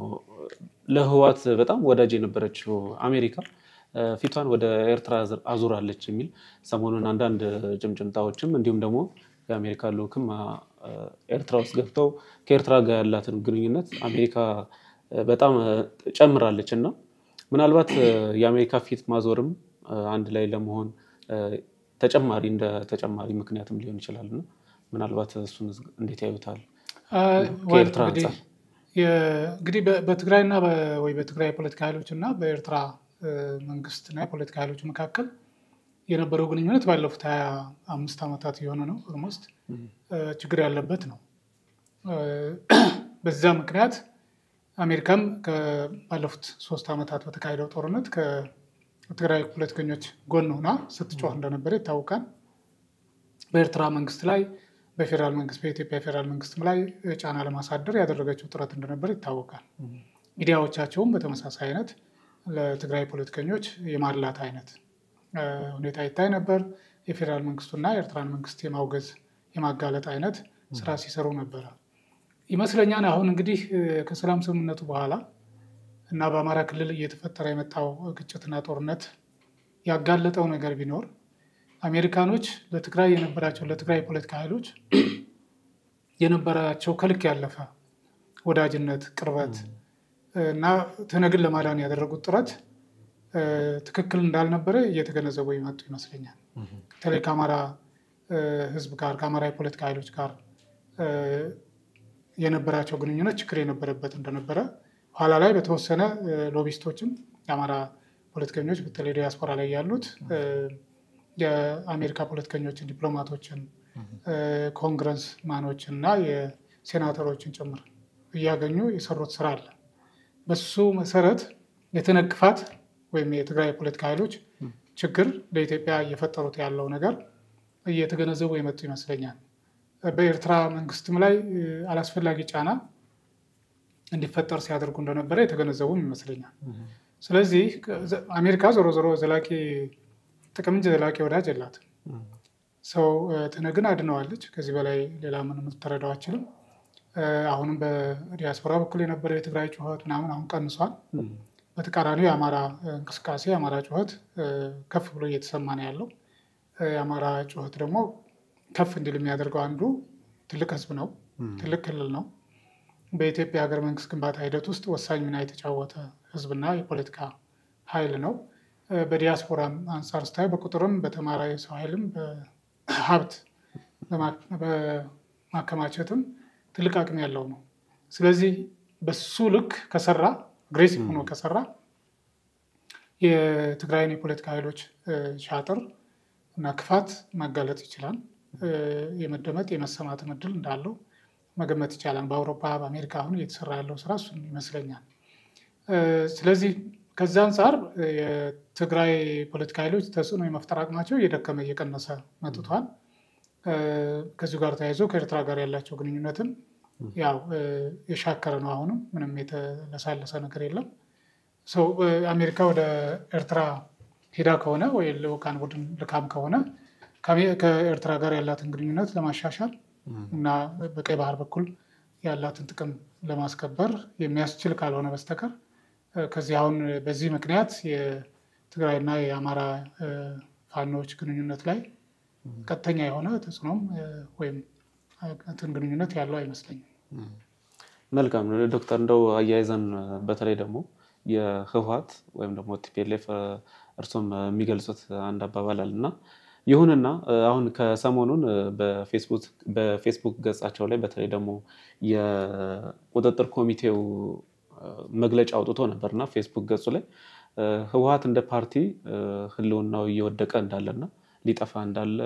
ለህዋት በጣም ወዳጅ የነበረችው አሜሪካ ፊቷን ወደ ኤርትራ አዙራለች የሚል ሰሞኑን አንዳንድ ጭምጭምታዎችም እንዲሁም ደግሞ የአሜሪካ ልዑክም ኤርትራ ውስጥ ገብተው ከኤርትራ ጋር ያላትን ግንኙነት አሜሪካ በጣም ጨምራለች እና ምናልባት የአሜሪካ ፊት ማዞርም አንድ ላይ ለመሆን ተጨማሪ እንደ ተጨማሪ ምክንያትም ሊሆን ይችላል እና ምናልባት እሱን እንዴት ያዩታል? ከኤርትራ አንጻር እንግዲህ በትግራይና ወይ በትግራይ የፖለቲካ ኃይሎች እና በኤርትራ መንግስትና የፖለቲካ ኃይሎች መካከል የነበረው ግንኙነት ባለፉት ሀያ አምስት ዓመታት የሆነ ነው። ኦልሞስት ችግር ያለበት ነው። በዛ ምክንያት አሜሪካም ባለፉት ሶስት ዓመታት በተካሄደው ጦርነት ከትግራይ ፖለቲከኞች ጎን ሆና ስትጮህ እንደነበረ ይታወቃል። በኤርትራ መንግስት ላይ በፌዴራል መንግስት በኢትዮጵያ ፌዴራል መንግስትም ላይ ጫና ለማሳደር ያደረገችው ጥረት እንደነበር ይታወቃል። ሚዲያዎቻቸውም በተመሳሳይ አይነት ለትግራይ ፖለቲከኞች የማድላት አይነት ሁኔታ ይታይ ነበር። የፌዴራል መንግስቱና የኤርትራን መንግስት የማውገዝ የማጋለጥ አይነት ስራ ሲሰሩ ነበረ ይመስለኛል። አሁን እንግዲህ ከሰላም ስምምነቱ በኋላ እና በአማራ ክልል እየተፈጠረ የመጣው ግጭትና ጦርነት ያጋለጠው ነገር ቢኖር አሜሪካኖች ለትግራይ የነበራቸው ለትግራይ የፖለቲካ ኃይሎች የነበራቸው ከልክ ያለፈ ወዳጅነት፣ ቅርበት እና ትነግን ለማዳን ያደረጉት ጥረት ትክክል እንዳልነበረ እየተገነዘቡ ይመጡ ይመስለኛል። በተለይ ከአማራ ሕዝብ ጋር ከአማራ የፖለቲካ ኃይሎች ጋር የነበራቸው ግንኙነት ችግር የነበረበት እንደነበረ ኋላ ላይ በተወሰነ ሎቢስቶችም የአማራ ፖለቲከኞች በተለይ ዲያስፖራ ላይ ያሉት የአሜሪካ ፖለቲከኞችን፣ ዲፕሎማቶችን፣ ኮንግረስ ማኖችን እና የሴናተሮችን ጭምር እያገኙ የሰሩት ስራ አለ። በሱ መሰረት የተነቅፋት ወይም የትግራይ የፖለቲካ ኃይሎች ችግር ለኢትዮጵያ እየፈጠሩት ያለው ነገር እየተገነዘቡ የመጡ ይመስለኛል። በኤርትራ መንግስትም ላይ አላስፈላጊ ጫና እንዲፈጠር ሲያደርጉ እንደነበረ የተገነዘቡም ይመስለኛል። ስለዚህ አሜሪካ ዞሮ ዞሮ ዘላቂ ጥቅም እንጂ ዘላቂ ወዳጅ የላትም። ሰው ትነግን አድነዋለች። ከዚህ በላይ ሌላ ምንም ልትረዳው አችልም። አሁንም በዲያስፖራ በኩል የነበረው የትግራይ ጩኸት ምናምን አሁን ቀንሷል። በተቃራኒው የአማራ እንቅስቃሴ የአማራ ጩኸት ከፍ ብሎ እየተሰማ ነው ያለው። የአማራ ጩኸት ደግሞ ከፍ እንዲል የሚያደርገው አንዱ ትልቅ ህዝብ ነው፣ ትልቅ ክልል ነው። በኢትዮጵያ ሀገር መንግስት ግንባታ ሂደት ውስጥ ወሳኝ ሚና የተጫወተ ህዝብና የፖለቲካ ኃይል ነው። በዲያስፖራ አንጻር ስታይ በቁጥርም በተማረ የሰው ኃይልም በሀብት በማከማቸትም ትልቅ አቅም ያለው ነው። ስለዚህ በሱ ልክ ከሰራ አግሬሲቭ ሆኖ ከሰራ የትግራይን የፖለቲካ ኃይሎች ሻጥር እና ክፋት ማጋለጥ ይችላል። የመደመጥ የመሰማት እድል እንዳለው መገመት ይቻላል። በአውሮፓ በአሜሪካ አሁን እየተሰራ ያለው ስራ እሱን ይመስለኛል። ስለዚህ ከዚ አንጻር የትግራይ ፖለቲካ ኃይሎች ተጽዕኖ የመፍጠር አቅማቸው እየደከመ እየቀነሰ መጥቷል። ከዚሁ ጋር ተያይዞ ከኤርትራ ጋር ያላቸው ግንኙነትም ያው የሻከረ ነው። አሁንም ምንም የተለሳለሰ ነገር የለም። ሰው አሜሪካ ወደ ኤርትራ ሄዳ ከሆነ ወይ ልዑካን ቡድን ልካም ከሆነ ከኤርትራ ጋር ያላትን ግንኙነት ለማሻሻል እና በቀይ ባህር በኩል ያላትን ጥቅም ለማስከበር የሚያስችል ካልሆነ በስተቀር ከዚህ አሁን በዚህ ምክንያት የትግራይና የአማራ ፋኖዎች ግንኙነት ላይ ቀጥተኛ የሆነ ተጽዕኖም ወይም እንትን ግንኙነት ያለው አይመስለኝም። መልካም ዶክተር፣ እንደው አያይዘን በተለይ ደግሞ የህወሓት ወይም ደግሞ ቲፒኤልኤፍ እርሶም የሚገልጹት አንድ አባባል አለ እና ይሁንና አሁን ከሰሞኑን በፌስቡክ ገጻቸው ላይ በተለይ ደግሞ የቁጥጥር ኮሚቴው መግለጫ አውጥቶ ነበር እና ፌስቡክ ገጹ ላይ ህወሓት እንደ ፓርቲ ህልውናው እየወደቀ እንዳለና ሊጠፋ እንዳለ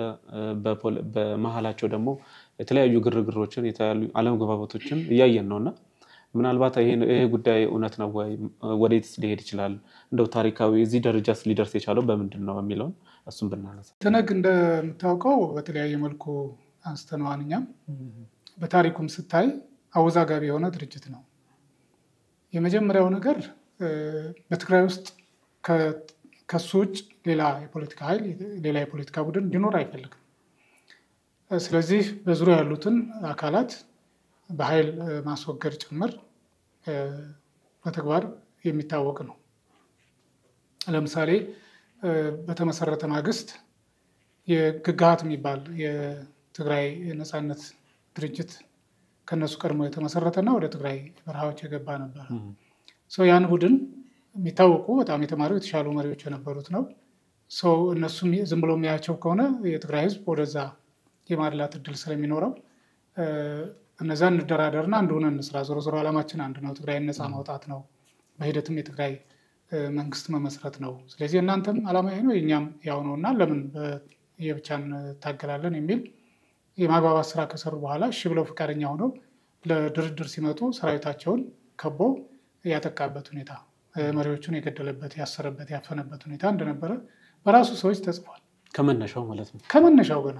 በመሀላቸው ደግሞ የተለያዩ ግርግሮችን የተለያዩ አለመግባባቶችን እያየን ነው እና ምናልባት ይሄ ጉዳይ እውነት ነው ወይ? ወዴትስ ሊሄድ ይችላል? እንደው ታሪካዊ እዚህ ደረጃስ ሊደርስ የቻለው በምንድን ነው የሚለውን እሱም ብናነሳ። ትነግ እንደምታውቀው በተለያየ መልኩ አንስተነዋል። እኛም በታሪኩም ስታይ አወዛጋቢ የሆነ ድርጅት ነው። የመጀመሪያው ነገር በትግራይ ውስጥ ከሱ ውጭ ሌላ የፖለቲካ ኃይል ሌላ የፖለቲካ ቡድን እንዲኖር አይፈልግም። ስለዚህ በዙሪያ ያሉትን አካላት በኃይል ማስወገድ ጭምር በተግባር የሚታወቅ ነው። ለምሳሌ በተመሰረተ ማግስት የግግሃት የሚባል የትግራይ ነፃነት ድርጅት ከነሱ ቀድሞ የተመሰረተና ወደ ትግራይ በረሃዎች የገባ ነበር። ያን ቡድን የሚታወቁ በጣም የተማሩ የተሻሉ መሪዎች የነበሩት ነው። ሰው እነሱ ዝም ብሎ የሚያያቸው ከሆነ የትግራይ ሕዝብ ወደዛ የማድላት እድል ስለሚኖረው እነዛ እንደራደርና አንድ ሆነን እንስራ፣ ዞሮ ዞሮ ዓላማችን አንድ ነው፣ ትግራይን ነፃ ማውጣት ነው፣ በሂደትም የትግራይ መንግስት መመስረት ነው። ስለዚህ እናንተም ዓላማ ይሄ ነው፣ የእኛም ያው ነው እና ለምን የብቻ እንታገላለን የሚል የማግባባት ስራ ከሰሩ በኋላ እሺ ብለው ፈቃደኛ ሆነው ለድርድር ሲመጡ ሰራዊታቸውን ከቦ ያጠቃበት ሁኔታ መሪዎቹን የገደለበት፣ ያሰረበት፣ ያፈነበት ሁኔታ እንደነበረ በራሱ ሰዎች ተጽፏል። ከመነሻው ማለት ነው። ከመነሻው ገና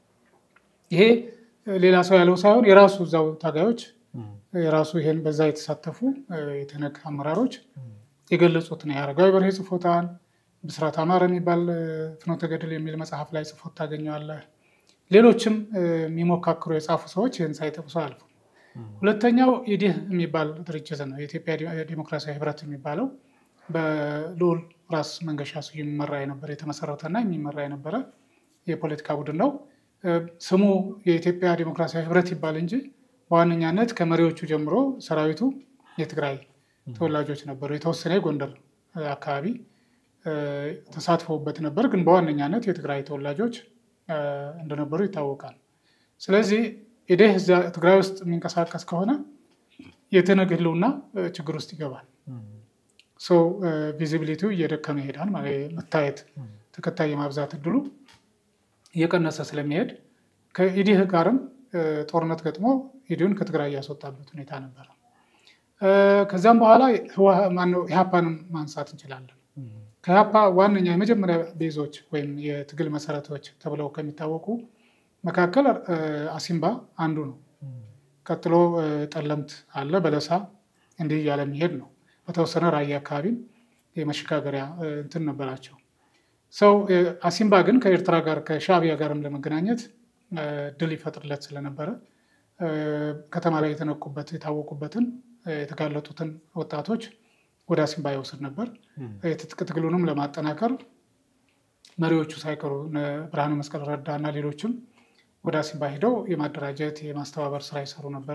ይሄ ሌላ ሰው ያለው ሳይሆን የራሱ እዛው ታጋዮች የራሱ ይሄን በዛ የተሳተፉ የተነግ አመራሮች የገለጹት ነው። የአረጋዊ በርሄ ጽፎታል። ብስራት አማረ የሚባል ፍኖተ ገድል የሚል መጽሐፍ ላይ ጽፎት ታገኘዋለህ። ሌሎችም የሚሞካክሩ የጻፉ ሰዎች ይህን ሳይጠቅሱ አልፉ። ሁለተኛው ኢዲህ የሚባል ድርጅት ነው። የኢትዮጵያ ዴሞክራሲያዊ ህብረት የሚባለው በልዑል ራስ መንገሻ ስዩም የሚመራ የነበረ የተመሰረተና የሚመራ የነበረ የፖለቲካ ቡድን ነው። ስሙ የኢትዮጵያ ዴሞክራሲያዊ ህብረት ይባል እንጂ በዋነኛነት ከመሪዎቹ ጀምሮ ሰራዊቱ የትግራይ ተወላጆች ነበሩ። የተወሰነ የጎንደር አካባቢ ተሳትፎበት ነበር፣ ግን በዋነኛነት የትግራይ ተወላጆች እንደነበሩ ይታወቃል። ስለዚህ ኢዴህ እዚያ ትግራይ ውስጥ የሚንቀሳቀስ ከሆነ የትነግ ህልውና ችግር ውስጥ ይገባል። ሰው ቪዚቢሊቲው እየደከመ ይሄዳል። መታየት ተከታይ የማብዛት እድሉ እየቀነሰ ስለሚሄድ ከኢዲህ ጋርም ጦርነት ገጥሞ ኢዲሁን ከትግራይ ያስወጣበት ሁኔታ ነበረ። ከዚያም በኋላ ኢህአፓንም ማንሳት እንችላለን። ከኢህአፓ ዋነኛ የመጀመሪያ ቤዞች ወይም የትግል መሰረቶች ተብለው ከሚታወቁ መካከል አሲምባ አንዱ ነው። ቀጥሎ ጠለምት አለ፣ በለሳ እንዲህ እያለ የሚሄድ ነው። በተወሰነ ራያ አካባቢም የመሸጋገሪያ እንትን ነበራቸው። ሰው አሲምባ ግን ከኤርትራ ጋር ከሻዕቢያ ጋርም ለመገናኘት ድል ይፈጥርለት ስለነበረ ከተማ ላይ የተነቁበት የታወቁበትን የተጋለጡትን ወጣቶች ወደ አሲምባ ይወስድ ነበር። የትጥቅ ትግሉንም ለማጠናከር መሪዎቹ ሳይቀሩ ብርሃነ መስቀል ረዳ እና ሌሎችም ወደ አሲምባ ሂደው የማደራጀት የማስተባበር ስራ ይሰሩ ነበረ።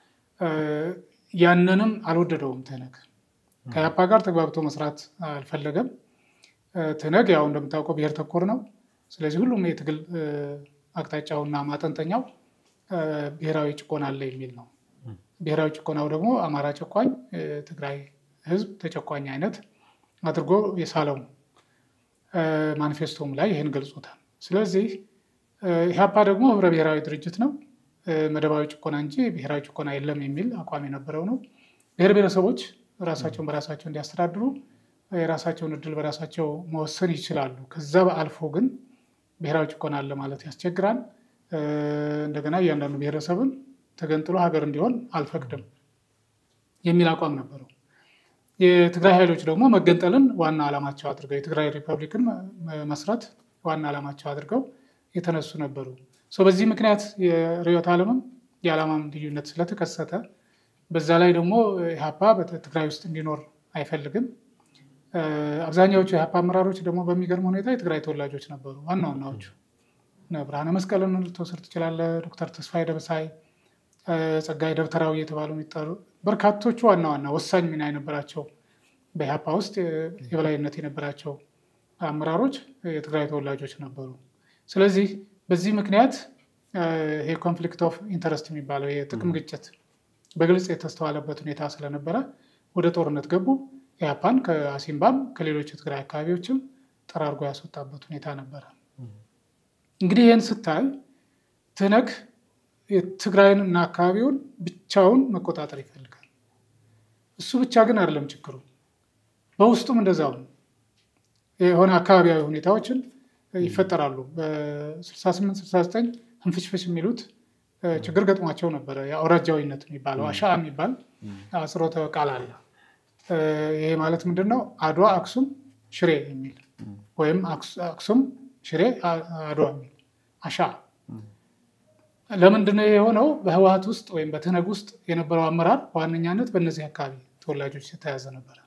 ያንንም አልወደደውም ትህነግ። ከያፓ ጋር ተግባብቶ መስራት አልፈለገም። ትህነግ ያው እንደምታውቀው ብሔር ተኮር ነው። ስለዚህ ሁሉም የትግል አቅጣጫውና ማጠንጠኛው ብሔራዊ ጭቆና አለ የሚል ነው። ብሔራዊ ጭቆናው ደግሞ አማራ ጨቋኝ፣ ትግራይ ህዝብ ተጨቋኝ አይነት አድርጎ የሳለው ማኒፌስቶም ላይ ይህን ገልጾታል። ስለዚህ ኢህአፓ ደግሞ ህብረ ብሔራዊ ድርጅት ነው። መደባዊ ጭቆና እንጂ ብሔራዊ ጭቆና የለም የሚል አቋም የነበረው ነው። ብሔር ብሔረሰቦች ራሳቸውን በራሳቸው እንዲያስተዳድሩ የራሳቸውን እድል በራሳቸው መወሰን ይችላሉ። ከዛ አልፎ ግን ብሔራዊ ጭቆና አለ ማለት ያስቸግራል። እንደገና እያንዳንዱ ብሔረሰብን ተገንጥሎ ሀገር እንዲሆን አልፈቅድም የሚል አቋም ነበረው። የትግራይ ኃይሎች ደግሞ መገንጠልን ዋና ዓላማቸው አድርገው የትግራይ ሪፐብሊክን መስራት ዋና ዓላማቸው አድርገው የተነሱ ነበሩ። በዚህ ምክንያት የርዕዮተ ዓለምም የዓላማም ልዩነት ስለተከሰተ በዛ ላይ ደግሞ ኢህአፓ በትግራይ ውስጥ እንዲኖር አይፈልግም። አብዛኛዎቹ የኢህአፓ አመራሮች ደግሞ በሚገርም ሁኔታ የትግራይ ተወላጆች ነበሩ። ዋና ዋናዎቹ ብርሃነ መስቀልን ልትወስድ ትችላለህ። ዶክተር ተስፋዬ ደበሳይ፣ ጸጋዬ ደብተራዊ የተባሉ የሚጠሩ በርካቶቹ ዋና ዋና ወሳኝ ሚና የነበራቸው በኢህአፓ ውስጥ የበላይነት የነበራቸው አመራሮች የትግራይ ተወላጆች ነበሩ። ስለዚህ በዚህ ምክንያት ይሄ ኮንፍሊክት ኦፍ ኢንተረስት የሚባለው የጥቅም ግጭት በግልጽ የተስተዋለበት ሁኔታ ስለነበረ ወደ ጦርነት ገቡ። ኢህአፓን ከአሲምባም ከሌሎች የትግራይ አካባቢዎችም ጠራርጎ ያስወጣበት ሁኔታ ነበረ። እንግዲህ ይህን ስታይ ትህነግ የትግራይን እና አካባቢውን ብቻውን መቆጣጠር ይፈልጋል። እሱ ብቻ ግን አይደለም ችግሩ፣ በውስጡም እንደዛው ነው። የሆነ አካባቢያዊ ሁኔታዎችን ይፈጠራሉ። በ68 69 ህንፍሽፍሽ የሚሉት ችግር ገጥሟቸው ነበረ። የአውራጃዊነት የሚባለው አሻ የሚባል አጽሮተ ቃል አለ። ይሄ ማለት ምንድን ነው? አድዋ፣ አክሱም፣ ሽሬ የሚል ወይም አክሱም፣ ሽሬ፣ አድዋ የሚል አሻ። ለምንድን ነው የሆነው? በህወሀት ውስጥ ወይም በትህነግ ውስጥ የነበረው አመራር በዋነኛነት በእነዚህ አካባቢ ተወላጆች የተያዘ ነበረ።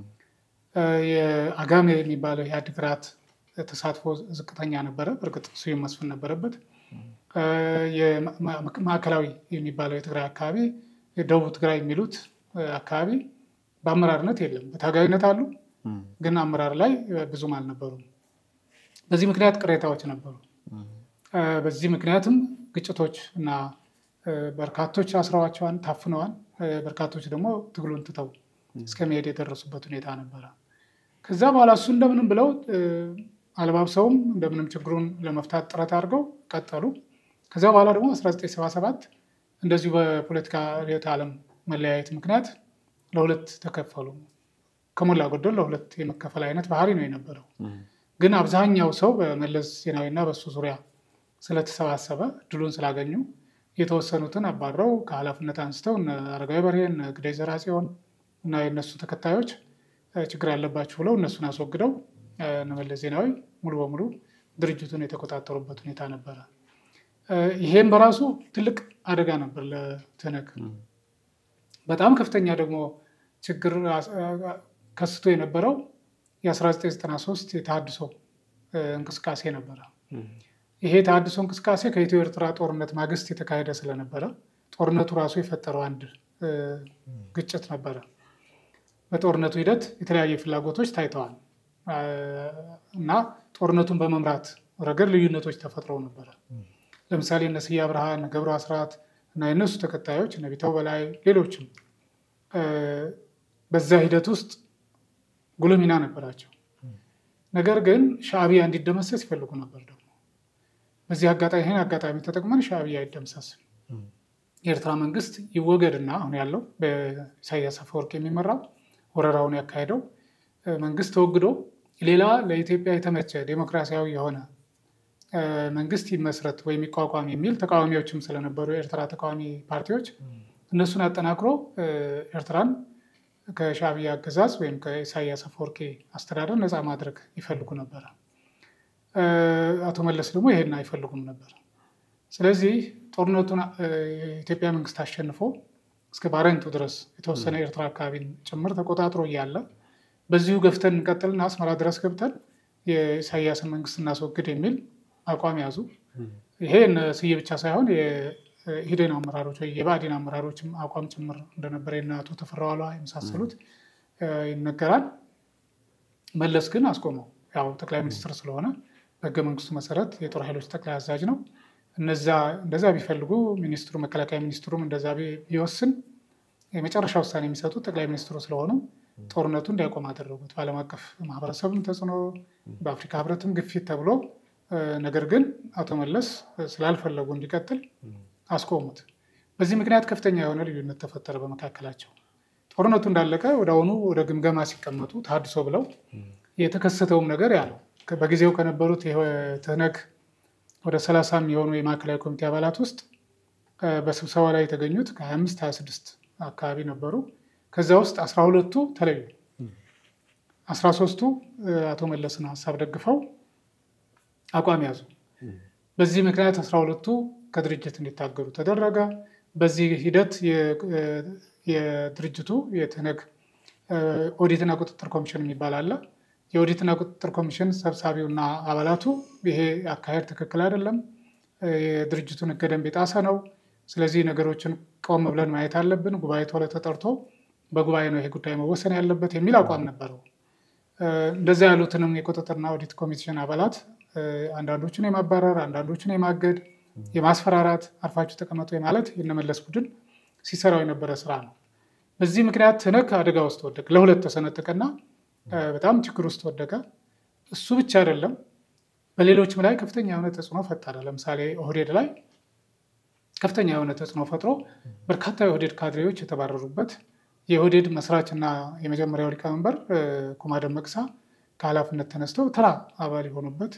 የአጋሜ የሚባለው የአድግራት ተሳትፎ ዝቅተኛ ነበረ። እርግጥ ስዩም መስፍን ነበረበት። ማዕከላዊ የሚባለው የትግራይ አካባቢ፣ የደቡብ ትግራይ የሚሉት አካባቢ በአመራርነት የለም። በታጋይነት አሉ፣ ግን አመራር ላይ ብዙም አልነበሩም። በዚህ ምክንያት ቅሬታዎች ነበሩ። በዚህ ምክንያትም ግጭቶች እና በርካቶች አስረዋቸዋን፣ ታፍነዋል። በርካቶች ደግሞ ትግሉን ትተው እስከ መሄድ የደረሱበት ሁኔታ ነበረ። ከዛ በኋላ እሱ እንደምንም ብለው አልባብሰውም እንደምንም ችግሩን ለመፍታት ጥረት አድርገው ቀጠሉ። ከዚያ በኋላ ደግሞ 1977 እንደዚሁ በፖለቲካ ርዕዮተ ዓለም መለያየት ምክንያት ለሁለት ተከፈሉ። ከሞላ ጎደል ለሁለት የመከፈል አይነት ባህሪ ነው የነበረው። ግን አብዛኛው ሰው በመለስ ዜናዊና በሱ ዙሪያ ስለተሰባሰበ ድሉን ስላገኙ የተወሰኑትን አባረው ከኃላፊነት አንስተው እነ አረጋዊ በርሄ፣ እነ ግዳይ ዘርአጽዮን እና የእነሱ ተከታዮች ችግር አለባችሁ ብለው እነሱን አስወግደው እነ መለስ ዜናዊ ሙሉ በሙሉ ድርጅቱን የተቆጣጠሩበት ሁኔታ ነበረ። ይሄም በራሱ ትልቅ አደጋ ነበር ለትህነግ። በጣም ከፍተኛ ደግሞ ችግር ከስቶ የነበረው የ1993 የተሃድሶ እንቅስቃሴ ነበረ። ይሄ ተሃድሶ እንቅስቃሴ ከኢትዮ ኤርትራ ጦርነት ማግስት የተካሄደ ስለነበረ ጦርነቱ ራሱ የፈጠረው አንድ ግጭት ነበረ። በጦርነቱ ሂደት የተለያዩ ፍላጎቶች ታይተዋል እና ጦርነቱን በመምራት ረገድ ልዩነቶች ተፈጥረው ነበረ። ለምሳሌ እነ ስዬ አብርሃ፣ እነ ገብሩ አስራት እና የእነሱ ተከታዮች እነ ቢተው በላይ ሌሎችም በዛ ሂደት ውስጥ ጉልህ ሚና ነበራቸው። ነገር ግን ሻዕቢያ እንዲደመሰስ ይፈልጉ ነበር። ደግሞ በዚህ አጋጣሚ ይህን አጋጣሚ ተጠቅመን ሻዕቢያ አይደምሰስም የኤርትራ መንግስት ይወገድና አሁን ያለው በኢሳያስ አፈወርቅ የሚመራው ወረራውን ያካሄደው መንግስት ተወግዶ ሌላ ለኢትዮጵያ የተመቸ ዴሞክራሲያዊ የሆነ መንግስት ይመስረት ወይም ይቋቋም የሚል ተቃዋሚዎችም ስለነበሩ የኤርትራ ተቃዋሚ ፓርቲዎች እነሱን አጠናክሮ ኤርትራን ከሻዕቢያ አገዛዝ ወይም ከኢሳያስ አፈወርቂ አስተዳደር ነፃ ማድረግ ይፈልጉ ነበረ። አቶ መለስ ደግሞ ይሄን አይፈልጉም ነበር። ስለዚህ ጦርነቱን የኢትዮጵያ መንግስት አሸንፎ እስከ ባረንቱ ድረስ የተወሰነ ኤርትራ አካባቢን ጭምር ተቆጣጥሮ እያለ በዚሁ ገፍተን እንቀጥልና አስመራ ድረስ ገብተን የኢሳያስን መንግስት እናስወግድ የሚል አቋም ያዙ። ይሄ ስዬ ብቻ ሳይሆን የኢህዴን አመራሮች ወይ የብአዴን አመራሮችም አቋም ጭምር እንደነበረ የእነ አቶ ተፈራ ዋልዋ የመሳሰሉት ይነገራል። መለስ ግን አስቆመው። ያው ጠቅላይ ሚኒስትር ስለሆነ በህገ መንግስቱ መሰረት የጦር ኃይሎች ጠቅላይ አዛዥ ነው። እነዛ እንደዛ ቢፈልጉ ሚኒስትሩ መከላከያ ሚኒስትሩም እንደዛ ቢወስን የመጨረሻ ውሳኔ የሚሰጡት ጠቅላይ ሚኒስትሩ ስለሆኑ ጦርነቱ እንዲያቆም አደረጉት። በዓለም አቀፍ ማህበረሰብም ተጽዕኖ፣ በአፍሪካ ህብረትም ግፊት ተብሎ ነገር ግን አቶ መለስ ስላልፈለጉ እንዲቀጥል አስቆሙት። በዚህ ምክንያት ከፍተኛ የሆነ ልዩነት ተፈጠረ በመካከላቸው። ጦርነቱ እንዳለቀ ወደ አሁኑ ወደ ግምገማ ሲቀመጡ ተሃድሶ ብለው የተከሰተውም ነገር ያለው በጊዜው ከነበሩት ትህነግ ወደ ሰላሳ የሚሆኑ የማዕከላዊ ኮሚቴ አባላት ውስጥ በስብሰባ ላይ የተገኙት ከ25 26 አካባቢ ነበሩ። ከዛ ውስጥ አስራ ሁለቱ ተለዩ። አስራ ሶስቱ አቶ መለስን ሀሳብ ደግፈው አቋም ያዙ። በዚህ ምክንያት አስራ ሁለቱ ከድርጅት እንዲታገዱ ተደረገ። በዚህ ሂደት የድርጅቱ የትህነግ ኦዲትና ቁጥጥር ኮሚሽን የሚባል አለ። የኦዲትና ቁጥጥር ኮሚሽን ሰብሳቢውና አባላቱ ይሄ አካሄድ ትክክል አይደለም፣ የድርጅቱን ሕገ ደንብ የጣሰ ነው። ስለዚህ ነገሮችን ቆም ብለን ማየት አለብን። ጉባኤ ቶሎ ተጠርቶ በጉባኤ ነው ይሄ ጉዳይ መወሰን ያለበት የሚል አቋም ነበረው። እንደዚያ ያሉትንም የቁጥጥርና ኦዲት ኮሚሽን አባላት አንዳንዶቹን የማባረር አንዳንዶቹን የማገድ የማስፈራራት አርፋችሁ ተቀመጡ የማለት የነመለስ ቡድን ሲሰራው የነበረ ስራ ነው። በዚህ ምክንያት ትህነግ አደጋ ውስጥ ወደቀ፣ ለሁለት ተሰነጠቀና በጣም ችግር ውስጥ ወደቀ። እሱ ብቻ አይደለም፣ በሌሎችም ላይ ከፍተኛ የሆነ ተጽዕኖ ፈጠረ። ለምሳሌ ኦህዴድ ላይ ከፍተኛ የሆነ ተጽዕኖ ፈጥሮ በርካታ የኦህዴድ ካድሬዎች የተባረሩበት የኦህዴድ መስራችና የመጀመሪያው ሊቀመንበር ኩማ ደመቅሳ ከኃላፊነት ተነስተው ተራ አባል የሆኑበት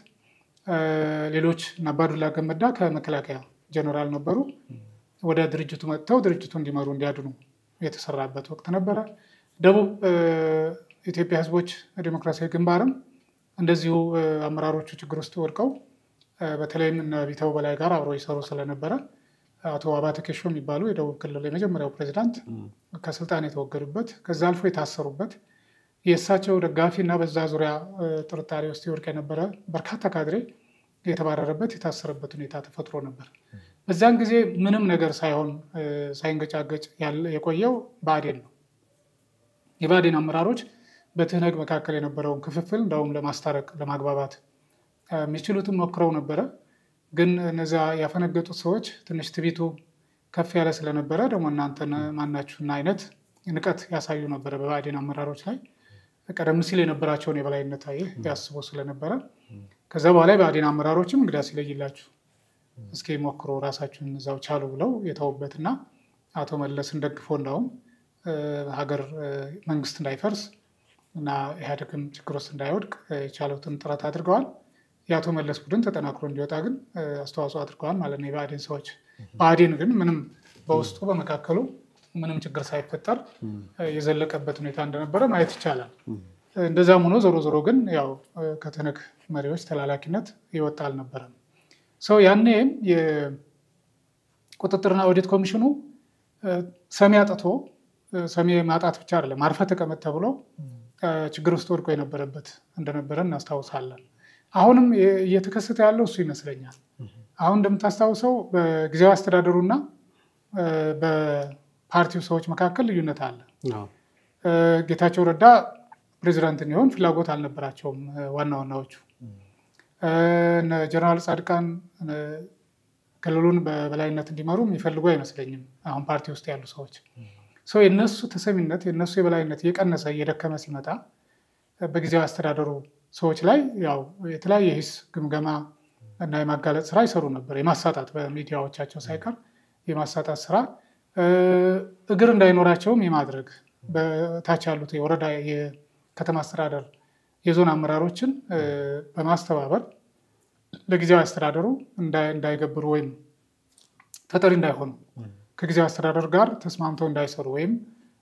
ሌሎች አባዱላ ገመዳ ከመከላከያ ጀኔራል ነበሩ። ወደ ድርጅቱ መጥተው ድርጅቱ እንዲመሩ እንዲያድኑ የተሰራበት ወቅት ነበረ። ደቡብ ኢትዮጵያ ሕዝቦች ዴሞክራሲያዊ ግንባርም እንደዚሁ አመራሮቹ ችግር ውስጥ ወድቀው በተለይም እነ ቢተው በላይ ጋር አብረው ይሰሩ ስለነበረ አቶ አባተ ኬሾ የሚባሉ የደቡብ ክልል የመጀመሪያው ፕሬዚዳንት ከስልጣን የተወገዱበት ከዛ አልፎ የታሰሩበት የእሳቸው ደጋፊ እና በዛ ዙሪያ ጥርጣሬ ውስጥ ይወድቅ የነበረ በርካታ ካድሬ የተባረረበት የታሰረበት ሁኔታ ተፈጥሮ ነበር። በዛን ጊዜ ምንም ነገር ሳይሆን ሳይንገጫገጭ የቆየው ብአዴን ነው። የብአዴን አመራሮች በትህነግ መካከል የነበረውን ክፍፍል እንደውም ለማስታረቅ ለማግባባት የሚችሉትን ሞክረው ነበረ። ግን እነዚያ ያፈነገጡት ሰዎች ትንሽ ትቢቱ ከፍ ያለ ስለነበረ ደግሞ እናንተን ማናችሁና አይነት ንቀት ያሳዩ ነበረ በብአዴን አመራሮች ላይ ቀደም ሲል የነበራቸውን የበላይነት አየህ ያስቡ ስለነበረ ከዛ በኋላ የብአዴን አመራሮችም እንግዳ ሲለይላችሁ እስኪ ሞክሮ ራሳችሁን እዛው ቻሉ ብለው የተውበትና አቶ መለስን ደግፎ እንዳውም ሀገር መንግስት እንዳይፈርስ እና ኢህአዴግም ችግር ውስጥ እንዳይወድቅ የቻሉትን ጥረት አድርገዋል። የአቶ መለስ ቡድን ተጠናክሮ እንዲወጣ ግን አስተዋጽኦ አድርገዋል ማለት ነው የብአዴን ሰዎች። ብአዴን ግን ምንም በውስጡ በመካከሉ ምንም ችግር ሳይፈጠር የዘለቀበት ሁኔታ እንደነበረ ማየት ይቻላል። እንደዛም ሆኖ ዞሮ ዞሮ ግን ያው ከትህነግ መሪዎች ተላላኪነት ይወጣ አልነበረም። ሰው ያኔም የቁጥጥርና ኦዲት ኮሚሽኑ ሰሚ አጥቶ ሰሚ ማጣት ብቻ አይደለም አርፈ ተቀመጥ ተብሎ ችግር ውስጥ ወድቆ የነበረበት እንደነበረ እናስታውሳለን። አሁንም እየተከሰተ ያለው እሱ ይመስለኛል። አሁን እንደምታስታውሰው በጊዜያዊ አስተዳደሩና በፓርቲው ሰዎች መካከል ልዩነት አለ። ጌታቸው ረዳ ፕሬዚዳንት እንዲሆን ፍላጎት አልነበራቸውም። ዋና ዋናዎቹ ጀነራል ጻድቃን ክልሉን በበላይነት እንዲመሩ የሚፈልጉ አይመስለኝም። አሁን ፓርቲ ውስጥ ያሉ ሰዎች ሰው የነሱ ተሰሚነት የነሱ የበላይነት እየቀነሰ እየደከመ ሲመጣ በጊዜያዊ አስተዳደሩ ሰዎች ላይ ያው የተለያየ ሂስ ግምገማ እና የማጋለጥ ስራ ይሰሩ ነበር። የማሳጣት በሚዲያዎቻቸው ሳይቀር የማሳጣት ስራ እግር እንዳይኖራቸውም የማድረግ በታች ያሉት የወረዳ የከተማ አስተዳደር የዞን አመራሮችን በማስተባበር ለጊዜያዊ አስተዳደሩ እንዳይገብሩ ወይም ተጠሪ እንዳይሆኑ ከጊዜያዊ አስተዳደር ጋር ተስማምተው እንዳይሰሩ ወይም